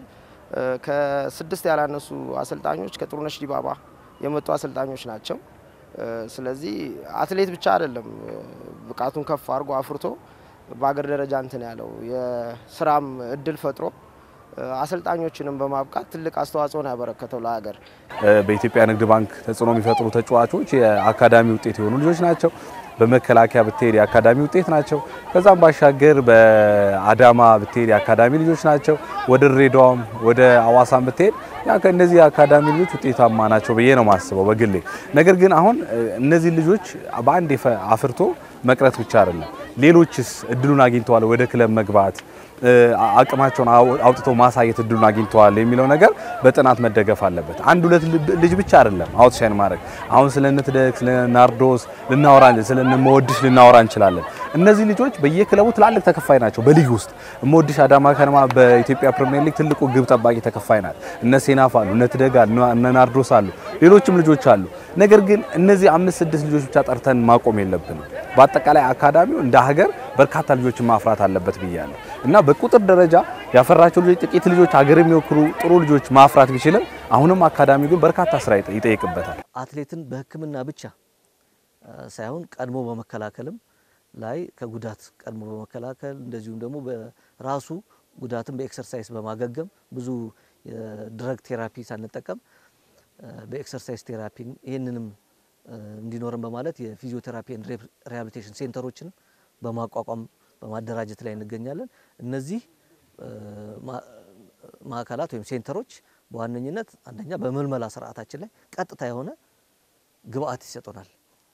[SPEAKER 17] ከስድስት ያላነሱ አሰልጣኞች ከጥሩነሽ ዲባባ የመጡ አሰልጣኞች ናቸው። ስለዚህ አትሌት ብቻ አይደለም ብቃቱን ከፍ አድርጎ አፍርቶ በአገር ደረጃ እንትን ያለው የስራም እድል ፈጥሮ አሰልጣኞችንም በማብቃት ትልቅ አስተዋጽኦ ነው ያበረከተው ለሀገር።
[SPEAKER 19] በኢትዮጵያ ንግድ ባንክ ተጽዕኖ የሚፈጥሩ ተጫዋቾች የአካዳሚ ውጤት የሆኑ ልጆች ናቸው። በመከላከያ ብትሄድ የአካዳሚ ውጤት ናቸው። ከዛም ባሻገር በአዳማ ብትሄድ የአካዳሚ ልጆች ናቸው። ወደ ድሬዳዋም ወደ አዋሳም ብትሄድ እነዚህ የአካዳሚ ልጆች ውጤታማ ናቸው ብዬ ነው ማስበው በግሌ። ነገር ግን አሁን እነዚህ ልጆች በአንድ አፍርቶ መቅረት ብቻ አይደለም። ሌሎችስ እድሉን አግኝተዋል ወደ ክለብ መግባት አቅማቸውን አውጥተው ማሳየት እድሉን አግኝተዋል የሚለው ነገር በጥናት መደገፍ አለበት። አንድ ሁለት ልጅ ብቻ አይደለም አውትሻይን ማድረግ። አሁን ስለ ንትደግ ስለ ናርዶስ ልናወራ ስለ መወድሽ ልናወራ እንችላለን። እነዚህ ልጆች በየክለቡ ትላልቅ ተከፋይ ናቸው። በሊግ ውስጥ መወድሽ አዳማ ከነማ በኢትዮጵያ ፕሪሚየር ሊግ ትልቁ ግብ ጠባቂ ተከፋይ ናት። እነ ሴናፍ አሉ፣ እነ ትደግ አሉ፣ እነ ናርዶስ አሉ፣ ሌሎችም ልጆች አሉ። ነገር ግን እነዚህ አምስት ስድስት ልጆች ብቻ ጠርተን ማቆም የለብንም። በአጠቃላይ አካዳሚው እንደ ሀገር በርካታ ልጆችን ማፍራት አለበት ብያለሁ እና በቁጥር ደረጃ ያፈራቸው ልጆች ጥቂት ልጆች ሀገር የሚወክሉ ጥሩ ልጆች ማፍራት ቢችልም አሁንም አካዳሚ ግን በርካታ ስራ ይጠይቅበታል።
[SPEAKER 20] አትሌትን በሕክምና ብቻ ሳይሆን ቀድሞ በመከላከልም ላይ ከጉዳት ቀድሞ በመከላከል እንደዚሁም ደግሞ በራሱ ጉዳትን በኤክሰርሳይዝ በማገገም ብዙ የድረግ ቴራፒ ሳንጠቀም በኤክሰርሳይዝ ቴራፒ ይህንንም እንዲኖረን በማለት የፊዚዮቴራፒ ኤንድ ሪሃቢሊቴሽን ሴንተሮችን በማቋቋም በማደራጀት ላይ እንገኛለን። እነዚህ ማዕከላት ወይም ሴንተሮች በዋነኝነት አንደኛ በምልመላ ስርዓታችን ላይ ቀጥታ የሆነ ግብአት ይሰጡናል።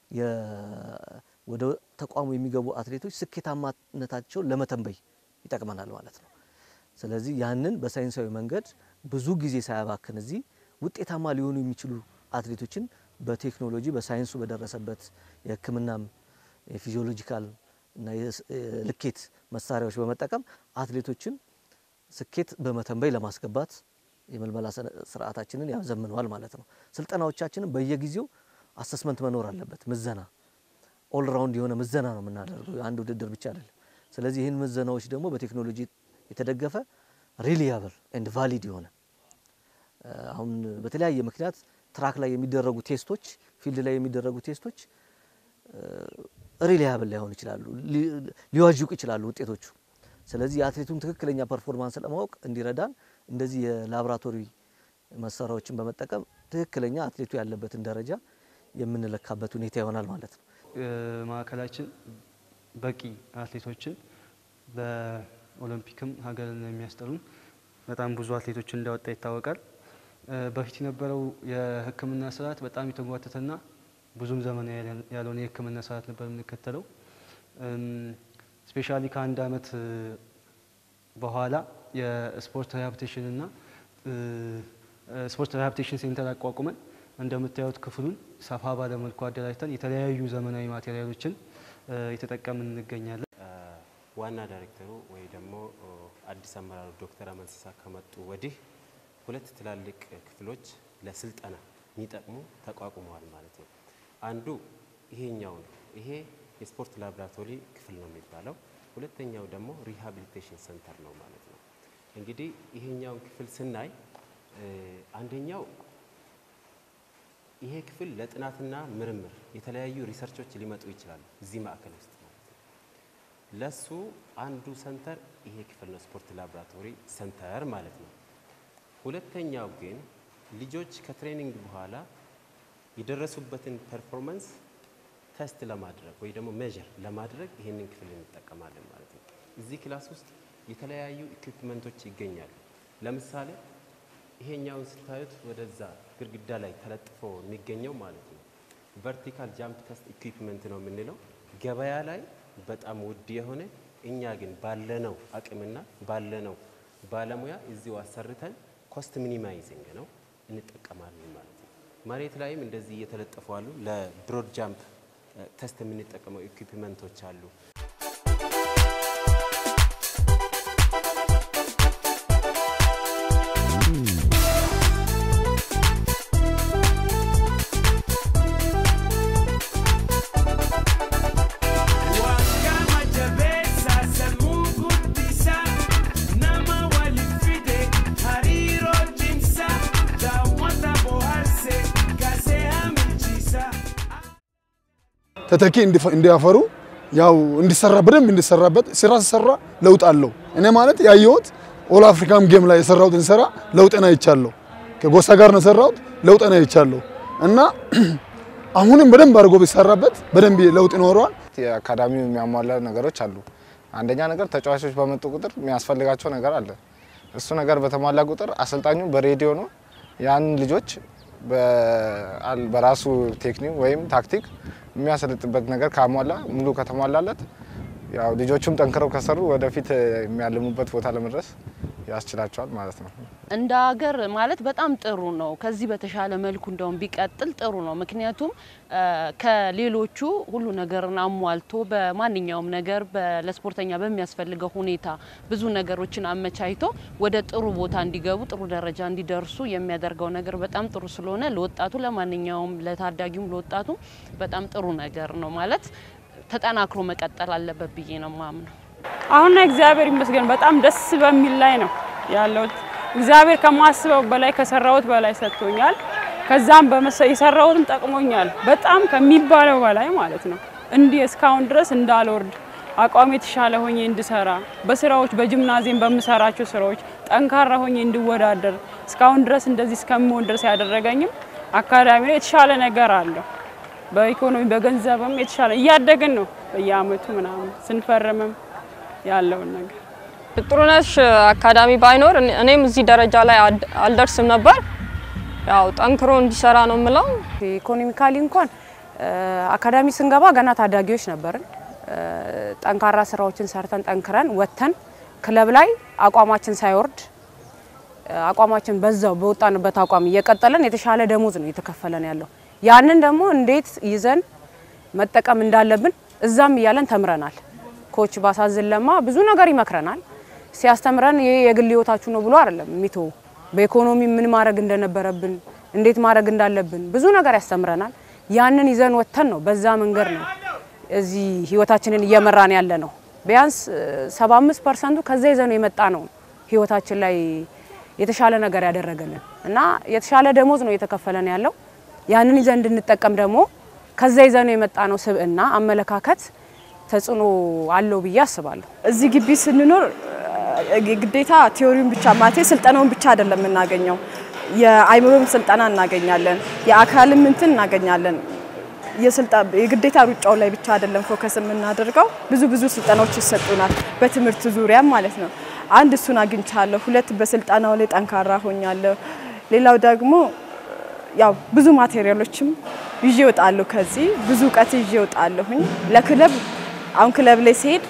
[SPEAKER 20] ወደ ተቋሙ የሚገቡ አትሌቶች ስኬታማነታቸውን ለመተንበይ ይጠቅመናል ማለት ነው። ስለዚህ ያንን በሳይንሳዊ መንገድ ብዙ ጊዜ ሳያባክን እዚህ ውጤታማ ሊሆኑ የሚችሉ አትሌቶችን በቴክኖሎጂ በሳይንሱ በደረሰበት የሕክምናም የፊዚዮሎጂካል እና የልኬት መሳሪያዎች በመጠቀም አትሌቶችን ስኬት በመተንበይ ለማስገባት የምልመላ ስርዓታችንን ያዘምነዋል ማለት ነው። ስልጠናዎቻችንን በየጊዜው አሰስመንት መኖር አለበት። ምዘና ኦልራውንድ የሆነ ምዘና ነው የምናደርገው፣ አንድ ውድድር ብቻ አይደለም። ስለዚህ ይህን ምዘናዎች ደግሞ በቴክኖሎጂ የተደገፈ ሪሊያብል ኤንድ ቫሊድ የሆነ አሁን በተለያየ ምክንያት ትራክ ላይ የሚደረጉ ቴስቶች፣ ፊልድ ላይ የሚደረጉ ቴስቶች ሪሊያብል ላይሆኑ ይችላሉ፣ ሊዋዥቁ ይችላሉ ውጤቶቹ። ስለዚህ የአትሌቱን ትክክለኛ ፐርፎርማንስ ለማወቅ እንዲረዳን እንደዚህ የላቦራቶሪ መሳሪያዎችን በመጠቀም ትክክለኛ አትሌቱ ያለበትን ደረጃ የምንለካበት ሁኔታ ይሆናል ማለት ነው።
[SPEAKER 21] ማዕከላችን በቂ አትሌቶችን በኦሎምፒክም ሀገርን የሚያስጠሩ በጣም ብዙ አትሌቶችን እንዳወጣ ይታወቃል። በፊት የነበረው የሕክምና ስርዓት በጣም የተጓተተና ብዙም ዘመናዊ ያልሆነ የሕክምና ስርዓት ነበር የምንከተለው። ስፔሻሊ ከአንድ አመት በኋላ የስፖርት ሪሃብሊቴሽን እና ስፖርት ሪሃብሊቴሽን ሴንተር አቋቁመን እንደምታዩት ክፍሉን ሰፋ ባለ መልኩ አደራጅተን የተለያዩ ዘመናዊ ማቴሪያሎችን የተጠቀምን እንገኛለን።
[SPEAKER 1] ዋና ዳይሬክተሩ ወይ ደግሞ አዲስ አመራሩ ዶክተር አመንሲሳ ከመጡ ወዲህ ሁለት ትላልቅ ክፍሎች ለስልጠና የሚጠቅሙ ተቋቁመዋል ማለት ነው። አንዱ ይሄኛው ነው። ይሄ የስፖርት ላቦራቶሪ ክፍል ነው የሚባለው። ሁለተኛው ደግሞ ሪሃቢሊቴሽን ሰንተር ነው ማለት ነው። እንግዲህ ይሄኛውን ክፍል ስናይ አንደኛው ይሄ ክፍል ለጥናትና ምርምር የተለያዩ ሪሰርቾች ሊመጡ ይችላሉ እዚህ ማዕከል ውስጥ ማለት ነው። ለሱ አንዱ ሰንተር ይሄ ክፍል ነው፣ ስፖርት ላቦራቶሪ ሰንተር ማለት ነው። ሁለተኛው ግን ልጆች ከትሬኒንግ በኋላ የደረሱበትን ፐርፎርማንስ ተስት ለማድረግ ወይ ደግሞ ሜዥር ለማድረግ ይህንን ክፍል እንጠቀማለን ማለት ነው። እዚህ ክላስ ውስጥ የተለያዩ ኢኩፕመንቶች ይገኛሉ። ለምሳሌ ይሄኛውን ስታዩት ወደዛ ግድግዳ ላይ ተለጥፎ የሚገኘው ማለት ነው ቨርቲካል ጃምፕ ተስት ኢኩፕመንት ነው የምንለው። ገበያ ላይ በጣም ውድ የሆነ እኛ ግን ባለነው አቅምና ባለነው ባለሙያ እዚሁ አሰርተን ኮስት ሚኒማይዚንግ ነው እንጠቀማለን ማለት ነው። መሬት ላይም እንደዚህ እየተለጠፉ አሉ። ለብሮድ ጃምፕ ተስት የምንጠቀመው ኢኩፕመንቶች አሉ።
[SPEAKER 22] ተተኪ እንዲያፈሩ ያው እንዲሰራ በደንብ እንዲሰራበት ስራ ሲሰራ ለውጥ አለው። እኔ ማለት ያየሁት ኦል አፍሪካም ጌም ላይ የሰራሁትን ስራ ለውጥን አይቻለሁ። ከጎሳ ጋር ነው የሰራሁት፣ ለውጥን አይቻለሁ እና አሁንም በደንብ አድርጎ ቢሰራበት በደንብ ለውጥ ይኖረዋል።
[SPEAKER 11] የአካዳሚው የሚያሟላ ነገሮች አሉ። አንደኛ ነገር ተጫዋቾች በመጡ ቁጥር የሚያስፈልጋቸው ነገር አለ። እሱ ነገር በተሟላ ቁጥር አሰልጣኙ በሬዲዮ ነው ያን ልጆች በራሱ ቴክኒክ ወይም ታክቲክ የሚያሰለጥበት ነገር ካሟላ ሙሉ ከተሟላለት ያው ልጆቹም ጠንክረው ከሰሩ ወደፊት የሚያልሙበት ቦታ ለመድረስ ያስችላቸዋል ማለት ነው።
[SPEAKER 12] እንደ ሀገር ማለት በጣም ጥሩ ነው። ከዚህ በተሻለ መልኩ እንደውም ቢቀጥል ጥሩ ነው። ምክንያቱም ከሌሎቹ ሁሉ ነገርን አሟልቶ በማንኛውም ነገር ለስፖርተኛ በሚያስፈልገው ሁኔታ ብዙ ነገሮችን አመቻችቶ ወደ ጥሩ ቦታ እንዲገቡ ጥሩ ደረጃ እንዲደርሱ የሚያደርገው ነገር በጣም ጥሩ ስለሆነ ለወጣቱ ለማንኛውም ለታዳጊውም ለወጣቱ በጣም ጥሩ ነገር ነው ማለት ተጠናክሮ መቀጠል አለበት ብዬ ነው ማምነው።
[SPEAKER 13] አሁን ላይ እግዚአብሔር ይመስገን በጣም ደስ በሚል ላይ ነው ያለሁት። እግዚአብሔር ከማስበው በላይ ከሰራሁት በላይ ሰጥቶኛል። ከዛም የሰራሁትም ጠቅሞኛል በጣም ከሚባለው በላይ ማለት ነው። እንዲህ እስካሁን ድረስ እንዳልወርድ አቋም የተሻለ ሆኜ እንድሰራ በስራዎች በጂምናዚየም በምሰራቸው ስራዎች ጠንካራ ሆኜ እንድወዳደር እስካሁን ድረስ እንደዚህ እስከምሆን ድረስ ያደረገኝም አካዳሚ ላይ የተሻለ ነገር አለው። በኢኮኖሚ በገንዘብም የተሻለ እያደግን ነው። በየአመቱ ምናምን ስንፈርምም ያለውን ነገር
[SPEAKER 23] ጥሩነሽ አካዳሚ ባይኖር እኔም እዚህ ደረጃ ላይ አልደርስም ነበር። ያው ጠንክሮ እንዲሰራ ነው የምለው።
[SPEAKER 24] ኢኮኖሚካሊ እንኳን አካዳሚ ስንገባ ገና ታዳጊዎች ነበርን። ጠንካራ ስራዎችን ሰርተን ጠንክረን ወጥተን ክለብ ላይ አቋማችን ሳይወርድ አቋማችን በዛው በወጣንበት አቋም እየቀጠለን የተሻለ ደሞዝ ነው እየተከፈለን ያለው። ያንን ደግሞ እንዴት ይዘን መጠቀም እንዳለብን እዛም እያለን ተምረናል። ኮች ባሳዝን ለማ ብዙ ነገር ይመክረናል። ሲያስተምረን ይሄ የግል ህይወታችሁ ነው ብሎ አይደለም የሚተው በኢኮኖሚ ምን ማድረግ እንደነበረብን እንዴት ማድረግ እንዳለብን ብዙ ነገር ያስተምረናል። ያንን ይዘን ወጥተን ነው በዛ መንገድ ነው እዚህ ህይወታችንን እየመራን ያለ ነው። ቢያንስ 75 ፐርሰንቱ ከዛ ይዘን የመጣ ነው ህይወታችን ላይ የተሻለ ነገር ያደረገልን እና የተሻለ ደሞዝ ነው እየተከፈለን ያለው። ያንን ይዘን እንድንጠቀም ደግሞ ከዛ ይዘን የመጣ ነው ስብዕና፣ አመለካከት ተጽዕኖ አለው ብዬ አስባለሁ።
[SPEAKER 9] እዚህ ግቢ ስንኖር ግዴታ ቲዮሪውን ብቻ ማለቴ ስልጠናውን ብቻ አይደለም የምናገኘው፣ የአይምሮም ስልጠና እናገኛለን፣ የአካልም እንትን እናገኛለን። የግዴታ ሩጫው ላይ ብቻ አይደለም ፎከስ የምናደርገው፣ ብዙ ብዙ ስልጠናዎች ይሰጡናል፣ በትምህርት ዙሪያም ማለት ነው። አንድ እሱን አግኝቻለሁ። ሁለት በስልጠናው ላይ ጠንካራ ሆኛለሁ። ሌላው ደግሞ ያው ብዙ ማቴሪያሎችም ይዤ እወጣለሁ። ከዚህ ብዙ እውቀት ይዤ እወጣለሁኝ ለክለብ አሁን ክለብ ላይ ሲሄድ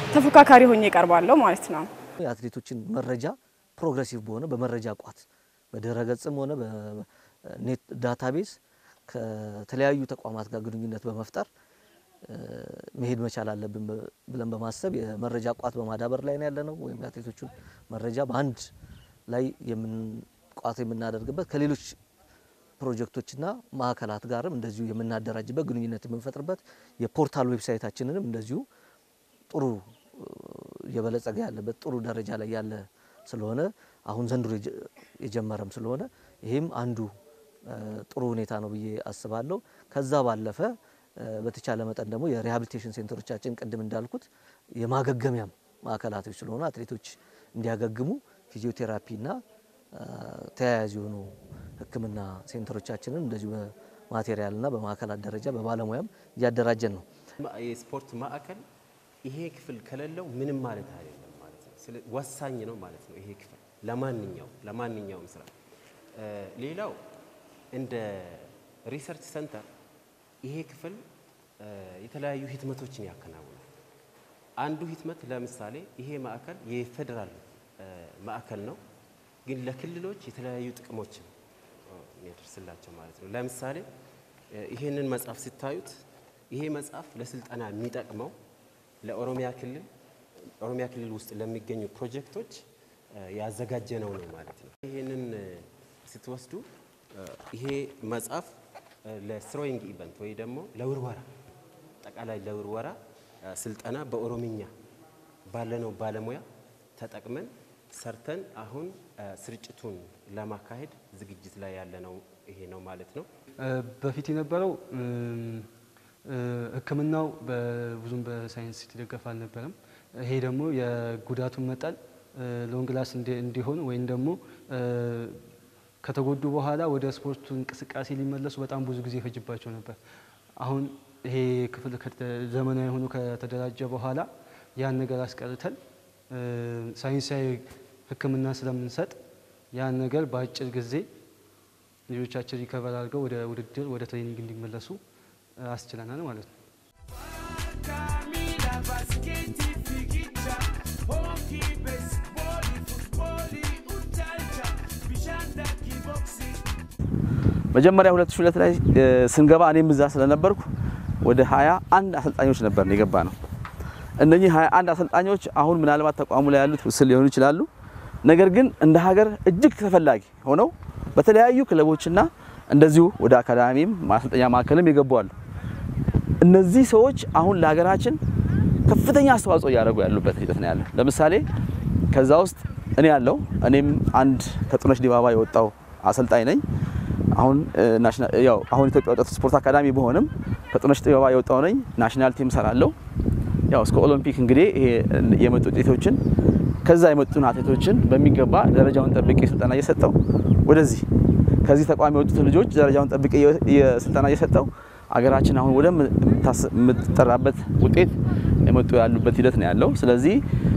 [SPEAKER 9] ተፎካካሪ ሆኜ እቀርባለሁ ማለት ነው።
[SPEAKER 20] የአትሌቶችን መረጃ ፕሮግሬሲቭ በሆነ በመረጃ ቋት በድረ ገጽም ሆነ በኔት ዳታቤዝ ከተለያዩ ተቋማት ጋር ግንኙነት በመፍጠር መሄድ መቻል አለብን ብለን በማሰብ የመረጃ ቋት በማዳበር ላይ ነው ያለነው። ወይም የአትሌቶቹን መረጃ በአንድ ላይ ቋት የምናደርግበት ከሌሎች ፕሮጀክቶችና ማዕከላት ጋርም እንደዚሁ የምናደራጅበት ግንኙነት የምንፈጥርበት የፖርታል ዌብሳይታችንንም እንደዚሁ ጥሩ እየበለጸገ ያለበት ጥሩ ደረጃ ላይ ያለ ስለሆነ አሁን ዘንድሮ የጀመረም ስለሆነ ይህም አንዱ ጥሩ ሁኔታ ነው ብዬ አስባለሁ። ከዛ ባለፈ በተቻለ መጠን ደግሞ የሪሃቢሊቴሽን ሴንተሮቻችን ቅድም እንዳልኩት የማገገሚያም ማዕከላቶች ስለሆኑ አትሌቶች እንዲያገግሙ ፊዚዮቴራፒና ተያያዥ የሆኑ ሕክምና ሴንተሮቻችንን እንደዚሁ በማቴሪያልና በማዕከላት ደረጃ በባለሙያም እያደራጀን ነው።
[SPEAKER 1] የስፖርት ማዕከል ይሄ ክፍል ከሌለው ምንም ማለት አይደለም ማለት ነው። ወሳኝ ነው ማለት ነው ይሄ ክፍል ለማንኛው ለማንኛውም ስራ። ሌላው እንደ ሪሰርች ሰንተር ይሄ ክፍል የተለያዩ ህትመቶችን ያከናውናል። አንዱ ህትመት ለምሳሌ ይሄ ማዕከል የፌዴራል ማዕከል ነው፣ ግን ለክልሎች የተለያዩ ጥቅሞችን የሚያደርስላቸው ማለት ነው። ለምሳሌ ይሄንን መጽሐፍ ስታዩት ይሄ መጽሐፍ ለስልጠና የሚጠቅመው ለኦሮሚያ ክልል ኦሮሚያ ክልል ውስጥ ለሚገኙ ፕሮጀክቶች ያዘጋጀነው ነው ማለት ነው። ይሄንን ስትወስዱ ይሄ መጽሐፍ ለስሮይንግ ኢቨንት ወይ ደግሞ ለውርወራ አጠቃላይ ለውርወራ ስልጠና በኦሮምኛ ባለነው ባለሙያ ተጠቅመን ሰርተን አሁን ስርጭቱን ለማካሄድ ዝግጅት ላይ ያለነው ይሄ ነው ማለት ነው።
[SPEAKER 21] በፊት የነበረው ሕክምናው ብዙም በሳይንስ የተደገፈ አልነበረም። ይሄ ደግሞ የጉዳቱን መጠን ሎንግ ላስ እንዲሆን ወይም ደግሞ ከተጎዱ በኋላ ወደ ስፖርቱ እንቅስቃሴ ሊመለሱ በጣም ብዙ ጊዜ ይፈጅባቸው ነበር። አሁን ይሄ ክፍል ዘመናዊ ሆኖ ከተደራጀ በኋላ ያን ነገር አስቀርተን ሳይንሳዊ ሕክምና ስለምንሰጥ ያን ነገር በአጭር ጊዜ ልጆቻችን ሪከቨር አድርገው ወደ ውድድር ወደ ትሬኒንግ እንዲመለሱ አስችለናል ማለት ነው።
[SPEAKER 15] መጀመሪያ 2002 ላይ ስንገባ እኔም እዛ ስለነበርኩ ወደ 21 አሰልጣኞች ነበር የገባ ነው። እነኚህ 21 አሰልጣኞች አሁን ምናልባት ተቋሙ ላይ ያሉት ውስን ሊሆኑ ይችላሉ። ነገር ግን እንደ ሀገር እጅግ ተፈላጊ ሆነው በተለያዩ ክለቦችና እንደዚሁ ወደ አካዳሚም ማሰልጠኛ ማዕከልም የገቡ አሉ። እነዚህ ሰዎች አሁን ለሀገራችን ከፍተኛ አስተዋጽኦ እያደረጉ ያሉበት ሂደት ነው ያለው። ለምሳሌ ከዛ ውስጥ እኔ ያለው እኔም አንድ ከጥሩነሽ ዲባባ የወጣው አሰልጣኝ ነኝ። አሁን ያው አሁን ኢትዮጵያ ወጣት ስፖርት አካዳሚ በሆንም ከጥሩነሽ ዲባባ የወጣው ነኝ። ናሽናል ቲም ሰራለሁ። ያው እስከ ኦሎምፒክ እንግዲህ ይሄ የመጡ ውጤቶችን ከዛ የመጡን አትሌቶችን በሚገባ ደረጃውን ጠብቄ ስልጠና እየሰጠው ወደዚህ ከዚህ ተቋም የወጡትን ልጆች ደረጃውን ጠብቄ ስልጠና እየሰጠው አገራችን አሁን ወደ የምትጠራበት ውጤት የመጡ ያሉበት ሂደት ነው ያለው። ስለዚህ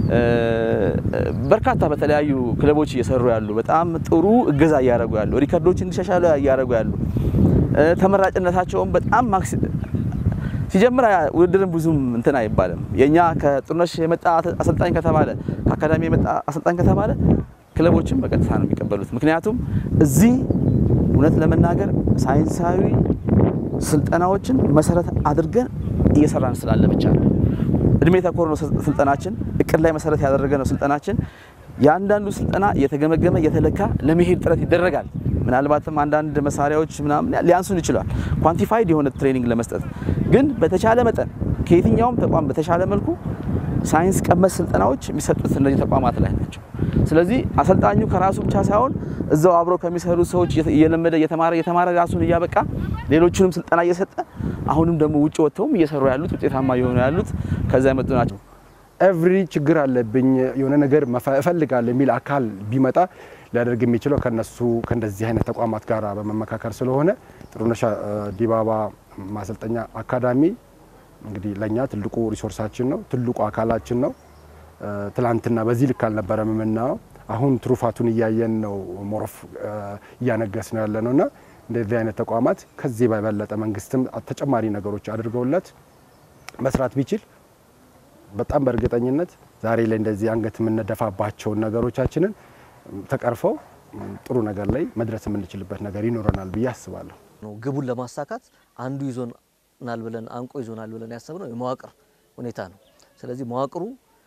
[SPEAKER 15] በርካታ በተለያዩ ክለቦች እየሰሩ ያሉ በጣም ጥሩ እገዛ እያደረጉ ያሉ ሪከርዶች እንዲሻሻሉ እያደረጉ ያሉ ተመራጭነታቸውን በጣም ማክስ ሲጀምር ውድድርን ብዙም እንትን አይባልም። የኛ ከጥሩነሽ የመጣ አሰልጣኝ ከተባለ ከአካዳሚ የመጣ አሰልጣኝ ከተባለ ክለቦችን በቀጥታ ነው የሚቀበሉት። ምክንያቱም እዚህ እውነት ለመናገር ሳይንሳዊ ስልጠናዎችን መሰረት አድርገን እየሰራን ስላለ ብቻ ነው። እድሜ ተኮር ነው ስልጠናችን፣ እቅድ ላይ መሰረት ያደረገ ነው ስልጠናችን። የአንዳንዱ ስልጠና እየተገመገመ እየተለካ ለመሄድ ጥረት ይደረጋል። ምናልባትም አንዳንድ መሳሪያዎች ምናምን ሊያንሱን ይችላል፣ ኳንቲፋይድ የሆነ ትሬኒንግ ለመስጠት ግን በተቻለ መጠን ከየትኛውም ተቋም በተሻለ መልኩ ሳይንስ ቀመስ ስልጠናዎች የሚሰጡት እነዚህ ተቋማት ላይ ናቸው። ስለዚህ አሰልጣኙ ከራሱ ብቻ ሳይሆን እዛው አብረው ከሚሰሩ ሰዎች እየለመደ እየተማረ እየተማረ ራሱን እያበቃ ሌሎቹንም ስልጠና እየሰጠ አሁንም ደግሞ ውጭ ወጥተውም እየሰሩ ያሉት ውጤታማ እየሆኑ ያሉት ከዛ የመጡ ናቸው።
[SPEAKER 5] ኤቭሪ ችግር አለብኝ የሆነ ነገር እፈልጋለሁ የሚል አካል ቢመጣ ሊያደርግ የሚችለው ከነሱ ከእንደዚህ አይነት ተቋማት ጋር በመመካከር ስለሆነ ጥሩነሽ ዲባባ ማሰልጠኛ አካዳሚ እንግዲህ ለእኛ ትልቁ ሪሶርሳችን ነው፣ ትልቁ አካላችን ነው። ትላንትና በዚህ ልክ አልነበረም የምናየው። አሁን ትሩፋቱን እያየን ነው፣ ሞሮፍ እያነገስ ነው ያለ ነው እና እንደዚህ አይነት ተቋማት ከዚህ በበለጠ መንግስትም ተጨማሪ ነገሮች አድርገውለት መስራት ቢችል በጣም በእርግጠኝነት ዛሬ ላይ እንደዚህ አንገት የምንደፋባቸውን ነገሮቻችንን ተቀርፈው ጥሩ ነገር ላይ መድረስ የምንችልበት ነገር ይኖረናል ብዬ አስባለሁ።
[SPEAKER 20] ነው ግቡን ለማሳካት አንዱ ይዞናል ብለን አንቆ ይዞናል ብለን ያሰብነው የመዋቅር ሁኔታ ነው። ስለዚህ መዋቅሩ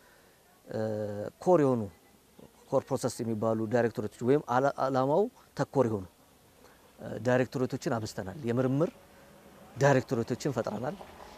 [SPEAKER 20] ኮር የሆኑ ኮር ፕሮሰስ የሚባሉ ዳይሬክቶሬቶች ወይም አላማው ተኮር የሆኑ ዳይሬክቶሬቶችን አብዝተናል። የምርምር ዳይሬክቶሬቶችን ፈጥረናል።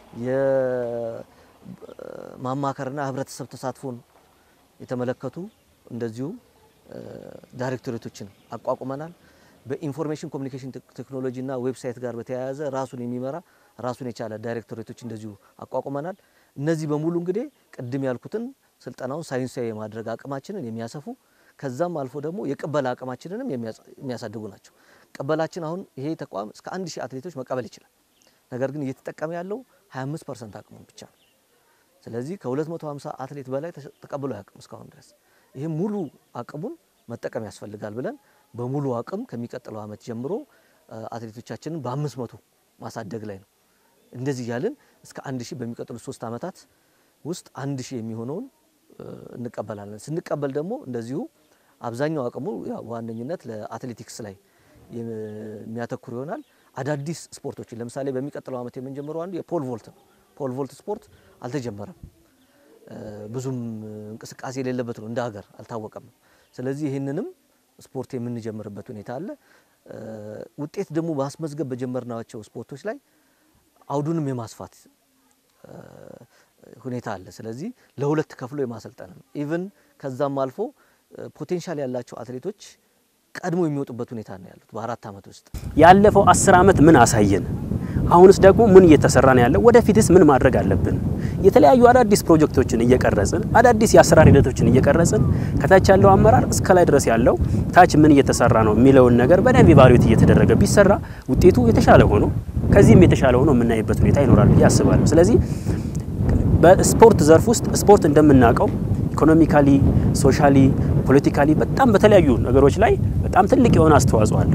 [SPEAKER 20] የማማከርና ህብረተሰብ ተሳትፎን የተመለከቱ እንደዚሁ ዳይሬክቶሬቶችን አቋቁመናል። በኢንፎርሜሽን ኮሚኒኬሽን ቴክኖሎጂ እና ዌብሳይት ጋር በተያያዘ ራሱን የሚመራ ራሱን የቻለ ዳይሬክቶሬቶች እንደዚሁ አቋቁመናል። እነዚህ በሙሉ እንግዲህ ቅድም ያልኩትን ስልጠናውን ሳይንሳዊ የማድረግ አቅማችንን የሚያሰፉ ከዛም አልፎ ደግሞ የቅበላ አቅማችንንም የሚያሳድጉ ናቸው። ቅበላችን አሁን ይሄ ተቋም እስከ አንድ ሺህ አትሌቶች መቀበል ይችላል። ነገር ግን እየተጠቀመ ያለው 25 ፐርሰንት አቅሙን ብቻ ነው። ስለዚህ ከ250 አትሌት በላይ ተቀብሎ አያውቅም እስካሁን ድረስ። ይህ ሙሉ አቅሙን መጠቀም ያስፈልጋል ብለን በሙሉ አቅም ከሚቀጥለው ዓመት ጀምሮ አትሌቶቻችንን በአምስት መቶ ማሳደግ ላይ ነው። እንደዚህ እያልን እስከ አንድ ሺህ በሚቀጥሉት ሶስት ዓመታት ውስጥ አንድ ሺህ የሚሆነውን እንቀበላለን። ስንቀበል ደግሞ እንደዚሁ አብዛኛው አቅሙ በዋነኝነት ለአትሌቲክስ ላይ የሚያተኩር ይሆናል። አዳዲስ ስፖርቶችን ለምሳሌ በሚቀጥለው ዓመት የምንጀምረው አንዱ የፖል ቮልት ነው። ፖል ቮልት ስፖርት አልተጀመረም፣ ብዙም እንቅስቃሴ የሌለበት ነው፣ እንደ ሀገር አልታወቀም። ስለዚህ ይህንንም ስፖርት የምንጀምርበት ሁኔታ አለ። ውጤት ደግሞ ማስመዝገብ በጀመርናቸው ስፖርቶች ላይ አውዱንም የማስፋት ሁኔታ አለ። ስለዚህ ለሁለት ከፍሎ የማሰልጠን ነው። ኢቭን ከዛም አልፎ ፖቴንሻል ያላቸው አትሌቶች ቀድሞ የሚወጡበት ሁኔታ ነው ያሉት በአራት ዓመት ውስጥ።
[SPEAKER 2] ያለፈው አስር ዓመት ምን አሳየን? አሁንስ ደግሞ ምን እየተሰራ ነው ያለው? ወደፊትስ ምን ማድረግ አለብን? የተለያዩ አዳዲስ ፕሮጀክቶችን እየቀረጽን አዳዲስ የአሰራር ሂደቶችን እየቀረጽን ከታች ያለው አመራር እስከ ላይ ድረስ ያለው ታች ምን እየተሰራ ነው የሚለውን ነገር በደንብ ኢቫሉዌት እየተደረገ ቢሰራ ውጤቱ የተሻለ ሆኖ ከዚህም የተሻለ ሆኖ የምናይበት ሁኔታ ይኖራል ብዬ አስባለሁ። ስለዚህ በስፖርት ዘርፍ ውስጥ ስፖርት እንደምናውቀው ኢኮኖሚካሊ፣ ሶሻሊ፣ ፖለቲካሊ በጣም በተለያዩ ነገሮች ላይ በጣም ትልቅ የሆነ አስተዋጽኦ አለው።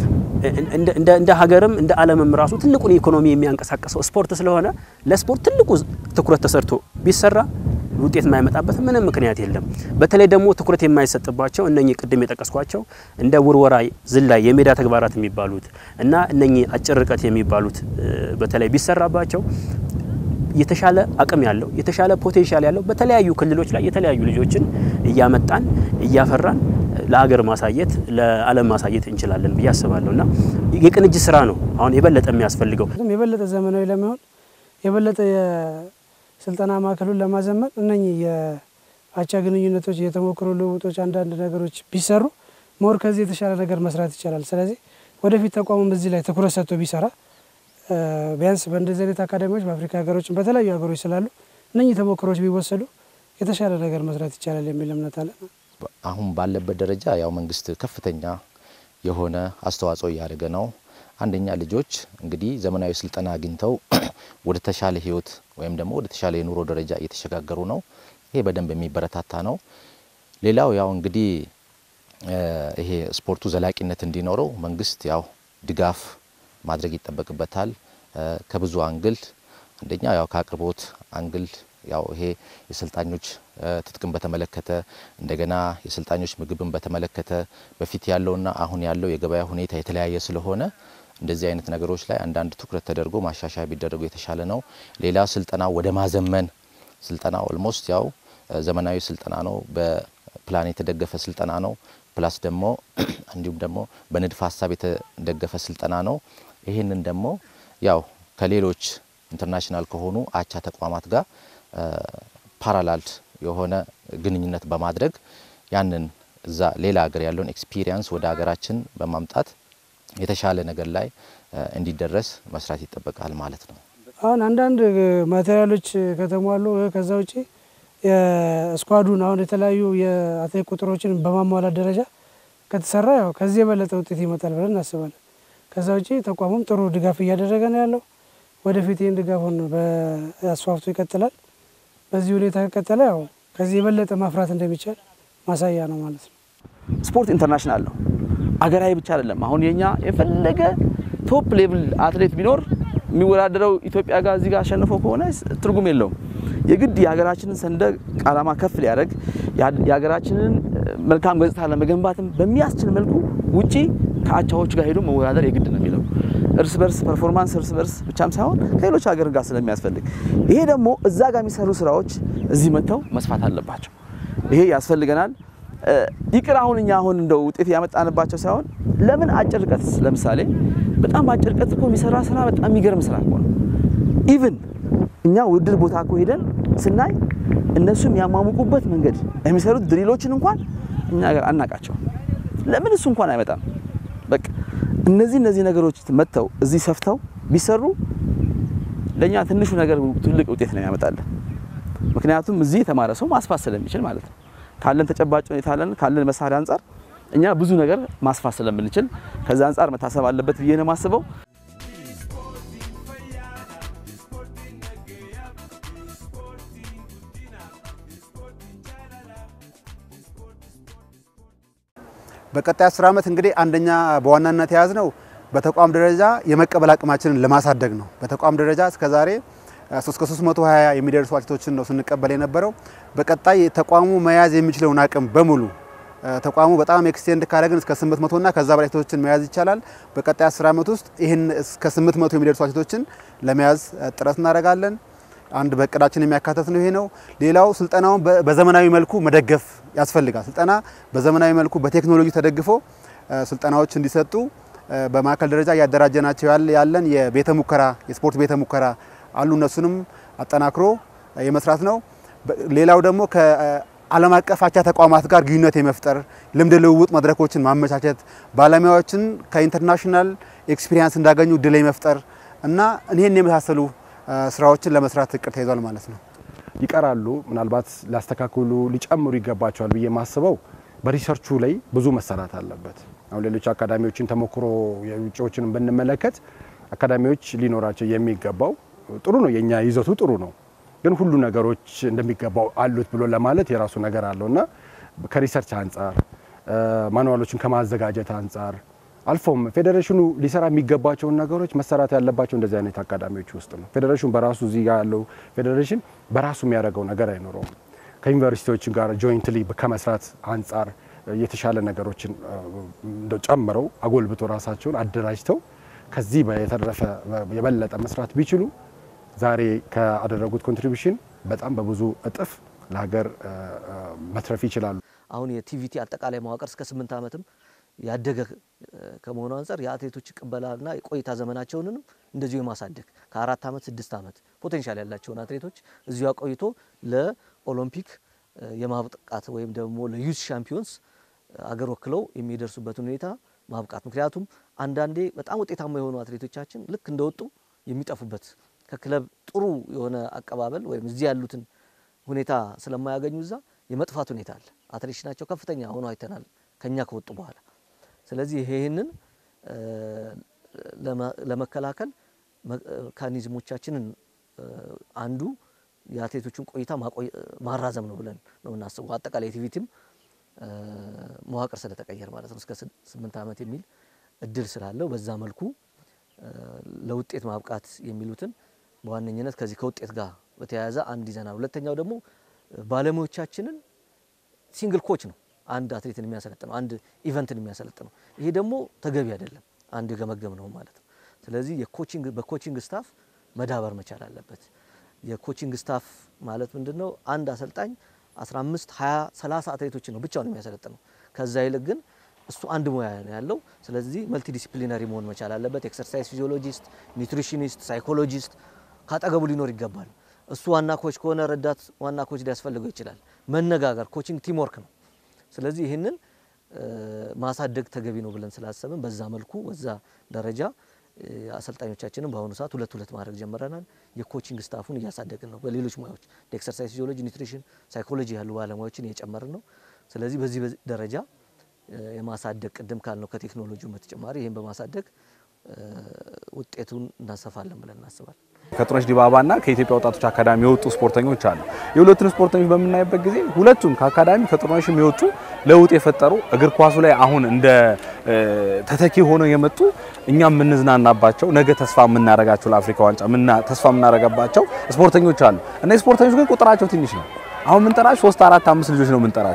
[SPEAKER 2] እንደ ሀገርም እንደ ዓለምም ራሱ ትልቁን ኢኮኖሚ የሚያንቀሳቀሰው ስፖርት ስለሆነ ለስፖርት ትልቁ ትኩረት ተሰርቶ ቢሰራ ውጤት የማይመጣበት ምንም ምክንያት የለም። በተለይ ደግሞ ትኩረት የማይሰጥባቸው እነኚህ ቅድም የጠቀስኳቸው እንደ ውርወራ፣ ዝላይ፣ የሜዳ ተግባራት የሚባሉት እና እነኚህ አጭር ርቀት የሚባሉት በተለይ ቢሰራባቸው የተሻለ አቅም ያለው የተሻለ ፖቴንሻል ያለው በተለያዩ ክልሎች ላይ የተለያዩ ልጆችን እያመጣን እያፈራን ለሀገር ማሳየት ለዓለም ማሳየት እንችላለን ብዬ አስባለሁ እና የቅንጅት ስራ ነው አሁን የበለጠ የሚያስፈልገው።
[SPEAKER 18] የበለጠ ዘመናዊ ለመሆን የበለጠ የስልጠና ማዕከሉን ለማዘመን እነኚህ የአቻ ግንኙነቶች፣ የተሞክሮ ልውውጦች፣ አንዳንድ ነገሮች ቢሰሩ ሞር ከዚህ የተሻለ ነገር መስራት ይቻላል። ስለዚህ ወደፊት ተቋሙም በዚህ ላይ ትኩረት ሰጥቶ ቢሰራ ቢያንስ በእንደዚህ አይነት አካዳሚዎች በአፍሪካ ሀገሮችን በተለያዩ ሀገሮች ስላሉ እነኚህ ተሞክሮች ቢወሰዱ የተሻለ ነገር መስራት ይቻላል የሚል እምነት አለ።
[SPEAKER 3] አሁን ባለበት ደረጃ ያው መንግስት ከፍተኛ የሆነ አስተዋጽኦ እያደረገ ነው። አንደኛ ልጆች እንግዲህ ዘመናዊ ስልጠና አግኝተው ወደ ተሻለ ህይወት ወይም ደግሞ ወደ ተሻለ የኑሮ ደረጃ እየተሸጋገሩ ነው። ይሄ በደንብ የሚበረታታ ነው። ሌላው ያው እንግዲህ ይሄ ስፖርቱ ዘላቂነት እንዲኖረው መንግስት ያው ድጋፍ ማድረግ ይጠበቅበታል። ከብዙ አንግል አንደኛ ያው ከአቅርቦት አንግል ያው ይሄ የሰልጣኞች ትጥቅን በተመለከተ እንደገና የሰልጣኞች ምግብን በተመለከተ በፊት ያለውና አሁን ያለው የገበያ ሁኔታ የተለያየ ስለሆነ እንደዚህ አይነት ነገሮች ላይ አንዳንድ ትኩረት ተደርጎ ማሻሻያ ቢደረጉ የተሻለ ነው። ሌላ ስልጠና ወደ ማዘመን ስልጠና ኦልሞስት ያው ዘመናዊ ስልጠና ነው፣ በፕላን የተደገፈ ስልጠና ነው። ፕላስ ደግሞ እንዲሁም ደግሞ በንድፈ ሀሳብ የተደገፈ ስልጠና ነው። ይህንን ደግሞ ያው ከሌሎች ኢንተርናሽናል ከሆኑ አቻ ተቋማት ጋር ፓራላል የሆነ ግንኙነት በማድረግ ያንን እዛ ሌላ ሀገር ያለውን ኤክስፒሪየንስ ወደ ሀገራችን በማምጣት የተሻለ ነገር ላይ እንዲደረስ መስራት ይጠበቃል ማለት ነው።
[SPEAKER 18] አሁን አንዳንድ ማቴሪያሎች ከተሟሉ ከዛ ውጪ የስኳዱን አሁን የተለያዩ የአትሌት ቁጥሮችን በማሟላት ደረጃ ከተሰራ ያው ከዚህ የበለጠ ውጤት ይመጣል ብለን እናስባለን። ከዛ ውጪ ተቋሙም ጥሩ ድጋፍ እያደረገ ነው ያለው። ወደፊት ይህን ድጋፉን በአስፋፍቶ ይቀጥላል። በዚህ ሁኔታ ከቀጠለ ያው ከዚህ የበለጠ ማፍራት እንደሚቻል ማሳያ ነው ማለት ነው።
[SPEAKER 15] ስፖርት ኢንተርናሽናል ነው፣ አገራዊ ብቻ አይደለም። አሁን የኛ የፈለገ ቶፕ ሌቭል አትሌት ቢኖር የሚወዳደረው ኢትዮጵያ ጋር እዚህ ጋር አሸንፎ ከሆነ ትርጉም የለውም። የግድ የሀገራችንን ሰንደቅ ዓላማ ከፍ ሊያደርግ የሀገራችንን መልካም ገጽታ ለመገንባትም በሚያስችል መልኩ ውጪ ከአቻዎቹ ጋር ሄዶ መወዳደር የግድ ነው የሚለው እርስ በርስ ፐርፎርማንስ እርስ በርስ ብቻም ሳይሆን ከሌሎች ሀገር ጋር ስለሚያስፈልግ ይሄ ደግሞ እዛ ጋር የሚሰሩ ስራዎች እዚህ መጥተው መስፋት አለባቸው። ይሄ ያስፈልገናል። ይቅር አሁን እኛ አሁን እንደው ውጤት ያመጣንባቸው ሳይሆን ለምን አጭር ርቀት ለምሳሌ በጣም አጭር ርቀት እኮ የሚሰራ ስራ በጣም የሚገርም ስራ እኮ ነው። ኢቭን እኛ ውድድር ቦታ እኮ ሄደን ስናይ እነሱ የሚያሟሙቁበት መንገድ የሚሰሩት ድሪሎችን እንኳን እኛ ሀገር አናቃቸው። ለምን እሱ እንኳን አይመጣም? በቃ እነዚህ እነዚህ ነገሮች መጥተው እዚህ ሰፍተው ቢሰሩ ለእኛ ትንሹ ነገር ትልቅ ውጤት ነው ያመጣለን። ምክንያቱም እዚህ የተማረ ሰው ማስፋት ስለሚችል ማለት ነው። ካለን ተጨባጭ ሁኔታ አለን ካለን መሳሪያ አንጻር እኛ ብዙ ነገር ማስፋት ስለምንችል ከዛ አንጻር መታሰብ አለበት ብዬ ነው የማስበው።
[SPEAKER 14] በቀጣይ አስር ዓመት እንግዲህ አንደኛ በዋናነት የያዝነው በተቋም ደረጃ የመቀበል አቅማችንን ለማሳደግ ነው። በተቋም ደረጃ እስከዛሬ እስከ 320 የሚደርሱ አትሌቶችን ነው ስንቀበል የነበረው። በቀጣይ ተቋሙ መያዝ የሚችለውን አቅም በሙሉ ተቋሙ በጣም ኤክስቴንድ ካደረግን እስከ 800 እና ከዛ በላይ አትሌቶችን መያዝ ይቻላል። በቀጣይ 10 ዓመት ውስጥ ይህን እስከ 800 የሚደርሱ አትሌቶችን ለመያዝ ጥረት እናደርጋለን። አንድ በእቅዳችን የሚያካተት ነው ይሄ ነው። ሌላው ስልጠናውን በዘመናዊ መልኩ መደገፍ ያስፈልጋል። ስልጠና በዘመናዊ መልኩ በቴክኖሎጂ ተደግፎ ስልጠናዎች እንዲሰጡ በማዕከል ደረጃ እያደራጀናቸው ያለን የቤተ ሙከራ የስፖርት ቤተ ሙከራ አሉ። እነሱንም አጠናክሮ የመስራት ነው። ሌላው ደግሞ ከዓለም አቀፍ አቻ ተቋማት ጋር ግንኙነት የመፍጠር ልምድ ልውውጥ መድረኮችን ማመቻቸት፣ ባለሙያዎችን ከኢንተርናሽናል ኤክስፒሪየንስ እንዳገኙ እድል መፍጠር እና ይህን የመሳሰሉ ስራዎችን ለመስራት እቅድ ተይዟል ማለት ነው።
[SPEAKER 5] ይቀራሉ ምናልባት ሊያስተካክሉ ሊጨምሩ ይገባቸዋል ብዬ የማስበው በሪሰርቹ ላይ ብዙ መሰራት አለበት። አሁን ሌሎች አካዳሚዎችን ተሞክሮ የውጭዎችን ብንመለከት አካዳሚዎች ሊኖራቸው የሚገባው ጥሩ ነው፣ የኛ ይዘቱ ጥሩ ነው፣ ግን ሁሉ ነገሮች እንደሚገባው አሉት ብሎ ለማለት የራሱ ነገር አለው እና ከሪሰርች አንጻር ማኑዋሎችን ከማዘጋጀት አንጻር አልፎም ፌዴሬሽኑ ሊሰራ የሚገባቸውን ነገሮች መሰራት ያለባቸው እንደዚህ አይነት አካዳሚዎች ውስጥ ነው። ፌዴሬሽኑ በራሱ እዚህ ጋር ያለው ፌዴሬሽን በራሱ የሚያደርገው ነገር አይኖረውም። ከዩኒቨርሲቲዎች ጋር ጆይንትሊ ከመስራት አንጻር የተሻለ ነገሮችን ጨምረው አጎልብቶ ራሳቸውን አደራጅተው ከዚህ የተረፈ የበለጠ መስራት ቢችሉ ዛሬ ካደረጉት ኮንትሪቢሽን በጣም በብዙ እጥፍ ለሀገር መትረፍ ይችላሉ።
[SPEAKER 20] አሁን የቲቪቲ አጠቃላይ መዋቅር እስከ ስምንት ዓመትም ያደገ ከመሆኑ አንጻር የአትሌቶች ቅበላና የቆይታ ዘመናቸውንም እንደዚሁ የማሳደግ ከአራት ዓመት ስድስት ዓመት ፖቴንሻል ያላቸውን አትሌቶች እዚሁ አቆይቶ ለኦሎምፒክ የማብቃት ወይም ደግሞ ለዩዝ ሻምፒዮንስ አገር ወክለው የሚደርሱበትን ሁኔታ ማብቃት። ምክንያቱም አንዳንዴ በጣም ውጤታማ የሆኑ አትሌቶቻችን ልክ እንደወጡ የሚጠፉበት ከክለብ ጥሩ የሆነ አቀባበል ወይም እዚህ ያሉትን ሁኔታ ስለማያገኙ እዛ የመጥፋት ሁኔታ አለ። አትሌሽናቸው ከፍተኛ ሆኖ አይተናል ከኛ ከወጡ በኋላ። ስለዚህ ይሄንን ለመከላከል መካኒዝሞቻችንን አንዱ የአትሌቶቹን ቆይታ ማራዘም ነው ብለን ነው የምናስበው። አጠቃላይ ቲቪቲም መዋቅር ስለተቀየረ ማለት ነው እስከ ስምንት ዓመት የሚል እድል ስላለው በዛ መልኩ ለውጤት ማብቃት የሚሉትን በዋነኝነት ከዚህ ከውጤት ጋር በተያያዘ አንድ ይዘናል። ሁለተኛው ደግሞ ባለሙያዎቻችንን ሲንግል ኮች ነው አንድ አትሌትን የሚያሰለጥነው አንድ ኢቨንትን የሚያሰለጥነው። ይሄ ደግሞ ተገቢ አይደለም፣ አንድ የገመገም ነው ማለት ነው። ስለዚህ የኮቺንግ በኮቺንግ ስታፍ መዳበር መቻል አለበት። የኮቺንግ ስታፍ ማለት ምንድን ነው? አንድ አሰልጣኝ 15፣ 20፣ 30 አትሌቶችን ነው ብቻውን የሚያሰለጥነው። ከዛ ይልቅ ግን እሱ አንድ ሙያ ነው ያለው። ስለዚህ መልቲ ዲሲፕሊነሪ መሆን መቻል አለበት። ኤክሰርሳይዝ ፊዚዮሎጂስት፣ ኒውትሪሽኒስት፣ ሳይኮሎጂስት ካጠገቡ ሊኖር ይገባል። እሱ ዋና ኮች ከሆነ ረዳት ዋና ኮች ሊያስፈልገው ይችላል። መነጋገር፣ ኮቺንግ ቲም ወርክ ነው። ስለዚህ ይህንን ማሳደግ ተገቢ ነው ብለን ስላሰብን በዛ መልኩ በዛ ደረጃ አሰልጣኞቻችንን በአሁኑ ሰዓት ሁለት ሁለት ማድረግ ጀምረናል። የኮቺንግ ስታፉን እያሳደግን ነው። በሌሎች ሙያዎች ኤክሰርሳይዝ ፊዚዮሎጂ፣ ኒውትሪሽን፣ ሳይኮሎጂ ያሉ ባለሙያዎችን እየጨመርን ነው። ስለዚህ በዚህ ደረጃ የማሳደግ ቅድም ካልነው ከቴክኖሎጂው በተጨማሪ ይህን በማሳደግ ውጤቱን እናሰፋለን ብለን እናስባለን።
[SPEAKER 19] ከጥሩነሽ ዲባባና ከኢትዮጵያ ወጣቶች አካዳሚ የወጡ ስፖርተኞች አሉ። የሁለቱን ስፖርተኞች በምናይበት ጊዜ ሁለቱም ከአካዳሚ ከጥሩነሽም የወጡ ለውጥ የፈጠሩ እግር ኳሱ ላይ አሁን እንደ ተተኪ ሆነው የመጡ እኛም የምንዝናናባቸው ነገ ተስፋ የምናደርጋቸው ለአፍሪካ ዋንጫ ተስፋ የምናደርጋባቸው ስፖርተኞች አሉ። እነዚህ ስፖርተኞች ግን ቁጥራቸው ትንሽ ነው። አሁን የምንጠራቸው ሶስት አራት አምስት ልጆች ነው የምንጠራቸው።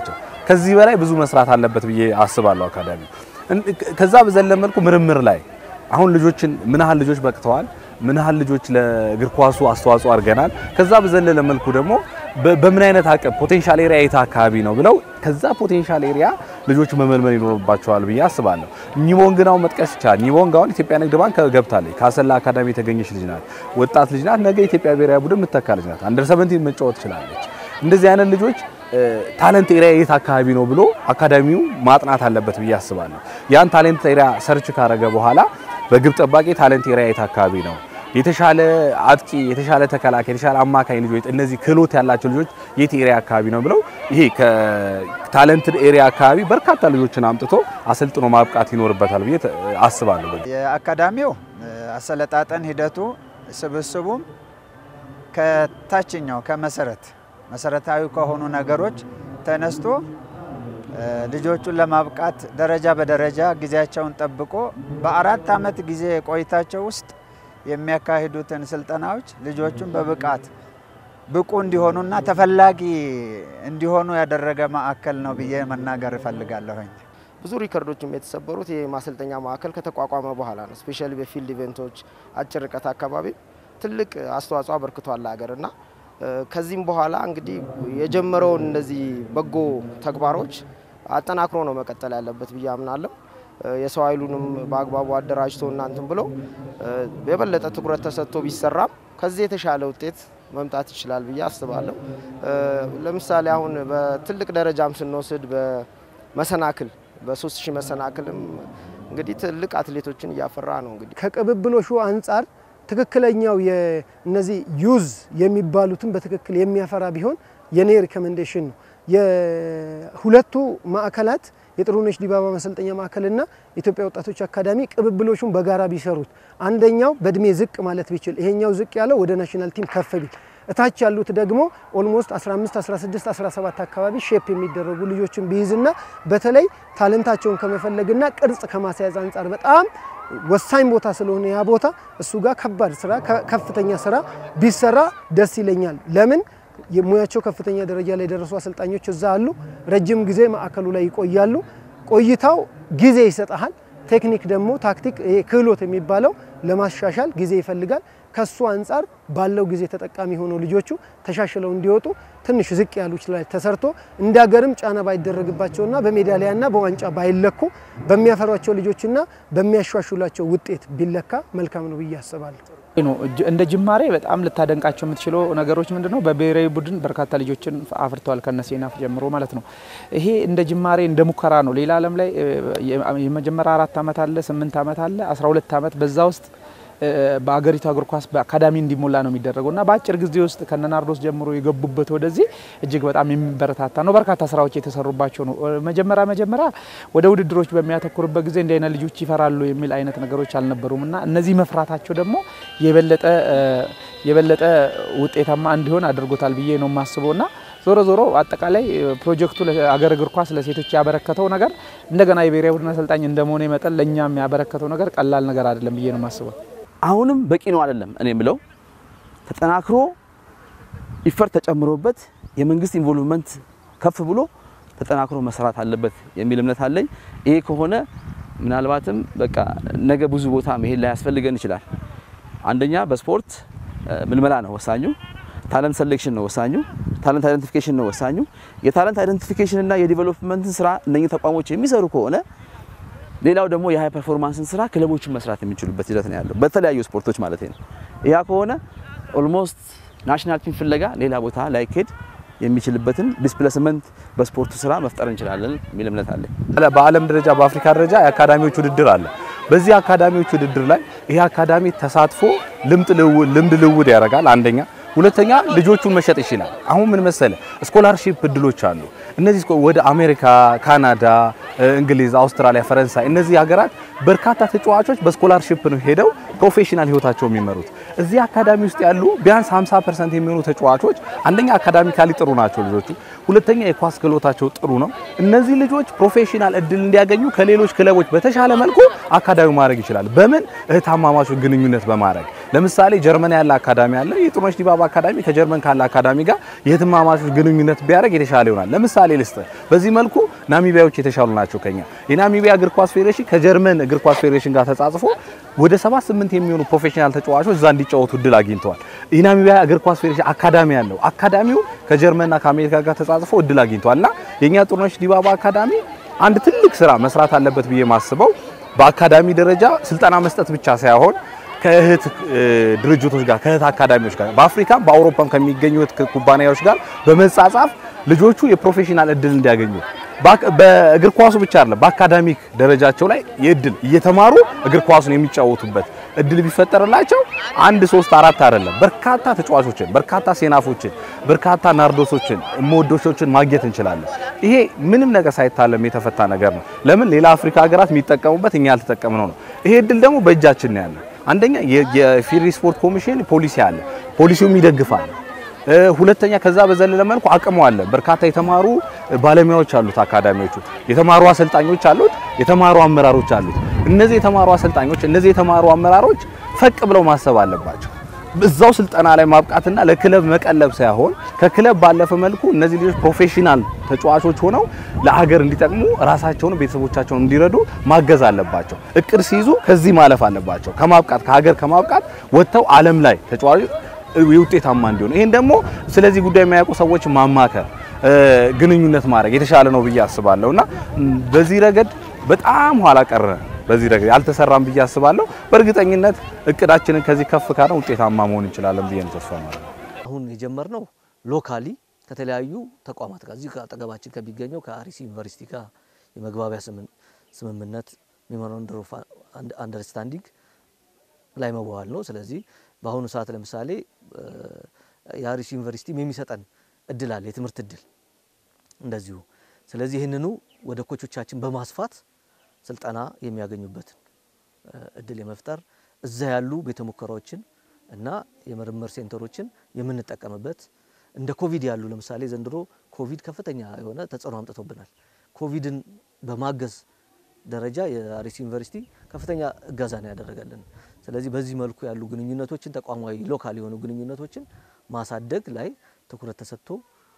[SPEAKER 19] ከዚህ በላይ ብዙ መስራት አለበት ብዬ አስባለሁ አካዳሚ። ከዛ በዘለ መልኩ ምርምር ላይ አሁን ልጆችን ምን ያህል ልጆች በቅተዋል፣ ምን ያህል ልጆች ለእግር ኳሱ አስተዋጽኦ አድርገናል። ከዛ በዘለለ መልኩ ደግሞ በምን አይነት አቅም ፖቴንሻል ኤሪያ የት አካባቢ ነው ብለው ከዛ ፖቴንሻል ኤሪያ ልጆች መመልመል ይኖርባቸዋል ብዬ አስባለሁ። ኒቦንግን አሁን መጥቀስ ይቻላል። ኒቦንግ አሁን ኢትዮጵያ ንግድ ባንክ ገብታለች። ከአሰላ አካዳሚ የተገኘች ልጅ ናት። ወጣት ልጅ ናት። ነገ ኢትዮጵያ ብሔራዊ ቡድን የምትተካ ልጅ ናት። አንደር 17 መጫወት ትችላለች። እንደዚህ አይነት ልጆች ታለንት ኤሪያ የት አካባቢ ነው ብሎ አካዳሚው ማጥናት አለበት ብዬ አስባለሁ። ያን ታለንት ኤሪያ ሰርች ካረገ በኋላ በግብ ጠባቂ ታለንት ኤሪያ የት አካባቢ ነው የተሻለ አጥቂ፣ የተሻለ ተከላካይ፣ የተሻለ አማካኝ ልጆች እነዚህ ክህሎት ያላቸው ልጆች የት ኤሪያ አካባቢ ነው ብለው ይሄ ከታለንት ኤሪያ አካባቢ በርካታ ልጆችን አምጥቶ አሰልጥኖ ማብቃት ይኖርበታል ብዬ አስባለሁ።
[SPEAKER 16] የአካዳሚው አሰለጣጠን ሂደቱ ስብስቡም ከታችኛው ከመሰረት መሰረታዊ ከሆኑ ነገሮች ተነስቶ ልጆቹን ለማብቃት ደረጃ በደረጃ ጊዜያቸውን ጠብቆ በአራት ዓመት ጊዜ ቆይታቸው ውስጥ የሚያካሂዱትን ስልጠናዎች ልጆቹን በብቃት ብቁ እንዲሆኑና ተፈላጊ እንዲሆኑ ያደረገ ማዕከል ነው ብዬ መናገር እፈልጋለሁኝ።
[SPEAKER 17] ብዙ ሪከርዶችም የተሰበሩት ይህ ማሰልጠኛ ማዕከል ከተቋቋመ በኋላ ነው። ስፔሻሊ በፊልድ ኢቨንቶች፣ አጭር ርቀት አካባቢ ትልቅ አስተዋጽኦ አበርክቷል ሀገር እና ከዚህም በኋላ እንግዲህ የጀመረውን እነዚህ በጎ ተግባሮች አጠናክሮ ነው መቀጠል ያለበት ብዬ አምናለሁ። የሰው ኃይሉንም በአግባቡ አደራጅቶ እናንትን ብሎ የበለጠ ትኩረት ተሰጥቶ ቢሰራም ከዚህ የተሻለ ውጤት መምጣት ይችላል ብዬ አስባለሁ። ለምሳሌ አሁን በትልቅ ደረጃም ስንወስድ በመሰናክል በሶስት ሺህ መሰናክልም እንግዲህ ትልቅ አትሌቶችን እያፈራ ነው። እንግዲህ
[SPEAKER 18] ከቅብብሎሹ አንጻር ትክክለኛው እነዚህ ዩዝ የሚባሉትን በትክክል የሚያፈራ ቢሆን የኔ ሪኮሜንዴሽን ነው። የሁለቱ ማዕከላት የጥሩነሽ ዲባባ መሰልጠኛ ማዕከልና የኢትዮጵያ ወጣቶች አካዳሚ ቅብብሎቹን በጋራ ቢሰሩት፣ አንደኛው በእድሜ ዝቅ ማለት ቢችል፣ ይሄኛው ዝቅ ያለው ወደ ናሽናል ቲም ከፍ ቢል፣ እታች ያሉት ደግሞ ኦልሞስት 15፣ 16፣ 17 አካባቢ ሼፕ የሚደረጉ ልጆችን ቢይዝና በተለይ ታለንታቸውን ከመፈለግና ቅርጽ ከማስያዝ አንጻር በጣም ወሳኝ ቦታ ስለሆነ ያ ቦታ እሱ ጋር ከባድ ስራ ከፍተኛ ስራ ቢሰራ ደስ ይለኛል። ለምን የሙያቸው ከፍተኛ ደረጃ ላይ የደረሱ አሰልጣኞች እዛ አሉ። ረጅም ጊዜ ማዕከሉ ላይ ይቆያሉ። ቆይታው ጊዜ ይሰጣል። ቴክኒክ ደግሞ ታክቲክ፣ ይሄ ክህሎት የሚባለው ለማሻሻል ጊዜ ይፈልጋል። ከሱ አንጻር ባለው ጊዜ ተጠቃሚ ሆነው ልጆቹ ተሻሽለው እንዲወጡ ትንሽ ዝቅ ያሉች ላይ ተሰርቶ እንደ ሀገርም ጫና ባይደረግባቸውና በሜዳሊያና በዋንጫ ባይለኩ በሚያፈሯቸው ልጆችና በሚያሻሽሏቸው ውጤት ቢለካ መልካም ነው ብዬ አስባለሁ።
[SPEAKER 4] ነው እንደ ጅማሬ በጣም ልታደንቃቸው የምትችለው ነገሮች ምንድነው? በብሔራዊ ቡድን በርካታ ልጆችን አፍርተዋል ከነሴናፍ ጀምሮ ማለት ነው። ይሄ እንደ ጅማሬ እንደ ሙከራ ነው። ሌላ ዓለም ላይ የመጀመሪያ አራት ዓመት አለ፣ ስምንት ዓመት አለ፣ አስራ ሁለት ዓመት በዛ ውስጥ በአገሪቱ እግር ኳስ በአካዳሚ እንዲሞላ ነው የሚደረገው እና በአጭር ጊዜ ውስጥ ከነናርዶስ ጀምሮ የገቡበት ወደዚህ እጅግ በጣም የሚበረታታ ነው። በርካታ ስራዎች የተሰሩባቸው ነው። መጀመሪያ መጀመሪያ ወደ ውድድሮች በሚያተኩርበት ጊዜ እንዲህ አይነት ልጆች ይፈራሉ የሚል አይነት ነገሮች አልነበሩም እና እነዚህ መፍራታቸው ደግሞ የበለጠ የበለጠ ውጤታማ እንዲሆን አድርጎታል ብዬ ነው የማስበው እና ዞሮ ዞሮ አጠቃላይ ፕሮጀክቱ ለአገር እግር ኳስ ለሴቶች ያበረከተው ነገር እንደገና የብሔራዊ ቡድን አሰልጣኝ እንደመሆነ መጠን ለእኛም ያበረከተው ነገር ቀላል ነገር አይደለም ብዬ ነው የማስበው።
[SPEAKER 15] አሁንም በቂ ነው አይደለም። እኔ የምለው ተጠናክሮ ኢፈርት ተጨምሮበት የመንግስት ኢንቮልቭመንት ከፍ ብሎ ተጠናክሮ መስራት አለበት የሚል እምነት አለኝ። ይሄ ከሆነ ምናልባትም በቃ ነገ ብዙ ቦታ መሄድ ላይ ያስፈልገን ይችላል። አንደኛ በስፖርት ምልመላ ነው ወሳኙ። ታለንት ሴሌክሽን ነው ወሳኙ። ታለንት አይደንቲፊኬሽን ነው ወሳኙ። የታለንት አይደንቲፊኬሽን እና የዲቨሎፕመንትን ስራ እነኚህ ተቋሞች የሚሰሩ ከሆነ ሌላው ደግሞ የሃይ ፐርፎርማንስን ስራ ክለቦችን መስራት የሚችሉበት ሂደት ነው ያለው በተለያዩ ስፖርቶች ማለት ነው። ያ ከሆነ ኦልሞስት ናሽናል ቲም ፍለጋ ሌላ ቦታ ላይኬድ የሚችልበትን ዲስፕሌስመንት በስፖርቱ ስራ መፍጠር እንችላለን የሚል እምነት አለ።
[SPEAKER 19] በዓለም ደረጃ በአፍሪካ ደረጃ የአካዳሚዎች ውድድር አለ። በዚህ አካዳሚዎች ውድድር ላይ ይሄ አካዳሚ ተሳትፎ ልምድ ልውውድ ያደርጋል። አንደኛ ሁለተኛ ልጆቹን መሸጥ ይችላል። አሁን ምን መሰለ ስኮላርሺፕ እድሎች አሉ። እነዚህ ወደ አሜሪካ፣ ካናዳ፣ እንግሊዝ፣ አውስትራሊያ፣ ፈረንሳይ እነዚህ ሀገራት በርካታ ተጫዋቾች በስኮላርሺፕ ነው ሄደው ፕሮፌሽናል ህይወታቸው የሚመሩት። እዚህ አካዳሚ ውስጥ ያሉ ቢያንስ 50% የሚሆኑ ተጫዋቾች አንደኛ አካዳሚካሊ ጥሩ ናቸው ልጆቹ፣ ሁለተኛ የኳስ ክህሎታቸው ጥሩ ነው። እነዚህ ልጆች ፕሮፌሽናል እድል እንዲያገኙ ከሌሎች ክለቦች በተሻለ መልኩ አካዳሚው ማድረግ ይችላል። በምን እህታማማቾች ግንኙነት በማድረግ ለምሳሌ ጀርመን ያለ አካዳሚ አለ። የጥሩነሽ ዲባባ አካዳሚ ከጀርመን ካለ አካዳሚ ጋር የህትማማቾች ግንኙነት ቢያደርግ የተሻለ ይሆናል። ለምሳሌ ልስጥ። በዚህ መልኩ ናሚቢያዎች የተሻሉ ናቸው ከኛ። የናሚቢያ እግር ኳስ ፌዴሬሽን ከጀርመን እግር ኳስ ፌዴሬሽን ጋር ተጻጽፎ ወደ 78 የሚሆኑ ፕሮፌሽናል ተጫዋቾች እዛ እንዲጫወቱ እድል አግኝተዋል። የናሚቢያ እግር ኳስ ፌዴሬሽን አካዳሚ ያለው አካዳሚው ከጀርመንና ከአሜሪካ ጋር ተጻጽፎ እድል አግኝተዋልና የኛ ጥሩነሽ ዲባባ አካዳሚ አንድ ትልቅ ስራ መስራት አለበት ብዬ ማስበው በአካዳሚ ደረጃ ስልጠና መስጠት ብቻ ሳይሆን ከእህት ድርጅቶች ጋር ከእህት አካዳሚዎች ጋር በአፍሪካም በአውሮፓም ከሚገኙ እህት ኩባንያዎች ጋር በመጻጻፍ ልጆቹ የፕሮፌሽናል እድል እንዲያገኙ በእግር ኳሱ ብቻ አይደለም በአካዳሚክ ደረጃቸው ላይ የእድል እየተማሩ እግር ኳሱን የሚጫወቱበት እድል ቢፈጠርላቸው አንድ ሶስት አራት አይደለም በርካታ ተጫዋቾችን በርካታ ሴናፎችን በርካታ ናርዶሶችን ሞዶሾችን ማግኘት እንችላለን። ይሄ ምንም ነገር ሳይታለም የተፈታ ነገር ነው። ለምን ሌላ አፍሪካ ሀገራት የሚጠቀሙበት እኛ ያልተጠቀምነው ነው። ይሄ እድል ደግሞ በእጃችን ነው ያለው። አንደኛ የፌዴሪ ስፖርት ኮሚሽን ፖሊሲ አለ፣ ፖሊሲውም ይደግፋል። ሁለተኛ ከዛ በዘለለ መልኩ አቅሙ አለ። በርካታ የተማሩ ባለሙያዎች አሉት አካዳሚዎቹ፣ የተማሩ አሰልጣኞች አሉት፣ የተማሩ አመራሮች አሉት። እነዚህ የተማሩ አሰልጣኞች፣ እነዚህ የተማሩ አመራሮች ፈቅ ብለው ማሰብ አለባቸው። እዛው ስልጠና ላይ ማብቃትና ለክለብ መቀለብ ሳይሆን ከክለብ ባለፈ መልኩ እነዚህ ልጆች ፕሮፌሽናል ተጫዋቾች ሆነው ለሀገር እንዲጠቅሙ ራሳቸውን ቤተሰቦቻቸውን እንዲረዱ ማገዝ አለባቸው። እቅድ ሲይዙ ከዚህ ማለፍ አለባቸው። ከማብቃት ከሀገር ከማብቃት ወጥተው ዓለም ላይ ተጫዋቾች ውጤታማ እንዲሆኑ ይሄን ደግሞ ስለዚህ ጉዳይ የሚያውቁ ሰዎች ማማከር፣ ግንኙነት ማድረግ የተሻለ ነው ብዬ አስባለሁ እና በዚህ ረገድ በጣም ኋላ ቀረ በዚህ ረገድ አልተሰራም ብዬ አስባለሁ። በእርግጠኝነት እቅዳችንን ከዚህ ከፍ ካለ ውጤታማ መሆን እንችላለን ብዬ ነው ተስፋ ማለት ነው።
[SPEAKER 20] አሁን የጀመርነው ሎካሊ ከተለያዩ ተቋማት ጋር እዚህ አጠገባችን ከሚገኘው ከአርሲ ዩኒቨርሲቲ ጋር የመግባቢያ ስምምነት ሜሞራንደም ኦፍ አንደርስታንዲንግ ላይ መዋዋል ነው። ስለዚህ በአሁኑ ሰዓት ለምሳሌ የአርሲ ዩኒቨርሲቲ የሚሰጠን እድል አለ፣ የትምህርት እድል እንደዚሁ። ስለዚህ ይህንኑ ወደ ኮቾቻችን በማስፋት ስልጠና የሚያገኙበትን እድል የመፍጠር እዛ ያሉ ቤተ ሙከራዎችን እና የምርምር ሴንተሮችን የምንጠቀምበት እንደ ኮቪድ ያሉ ለምሳሌ ዘንድሮ ኮቪድ ከፍተኛ የሆነ ተጽዕኖ አምጥቶብናል። ኮቪድን በማገዝ ደረጃ የአርሲ ዩኒቨርሲቲ ከፍተኛ እገዛ ነው ያደረገልን። ስለዚህ በዚህ መልኩ ያሉ ግንኙነቶችን ተቋማዊ ሎካል የሆኑ ግንኙነቶችን ማሳደግ ላይ ትኩረት ተሰጥቶ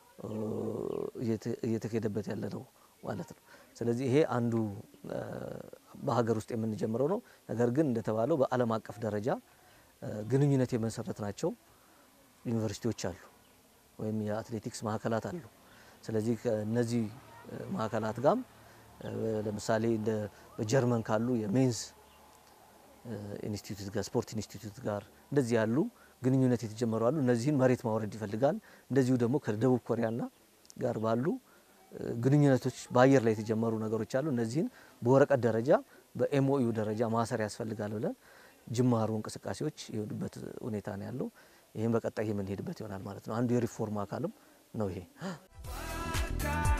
[SPEAKER 20] እየተካሄደበት ያለ ነው ማለት ነው። ስለዚህ ይሄ አንዱ በሀገር ውስጥ የምንጀምረው ነው። ነገር ግን እንደተባለው በዓለም አቀፍ ደረጃ ግንኙነት የመሰረት ናቸው ዩኒቨርሲቲዎች አሉ ወይም የአትሌቲክስ ማዕከላት አሉ። ስለዚህ ከእነዚህ ማዕከላት ጋም ለምሳሌ እንደ በጀርመን ካሉ የሜንዝ ኢንስቲትዩት ጋር ስፖርት ኢንስቲትዩት ጋር እንደዚህ ያሉ ግንኙነት የተጀመሩ አሉ። እነዚህን መሬት ማውረድ ይፈልጋል። እንደዚሁ ደግሞ ከደቡብ ኮሪያና ጋር ባሉ ግንኙነቶች በአየር ላይ የተጀመሩ ነገሮች አሉ። እነዚህን በወረቀት ደረጃ በኤምኦዩ ደረጃ ማሰር ያስፈልጋል ብለን ጅማሩ እንቅስቃሴዎች የሄዱበት ሁኔታ ነው ያለው። ይህም በቀጣይ የምንሄድበት ይሆናል ማለት ነው። አንዱ የሪፎርም አካልም ነው ይሄ።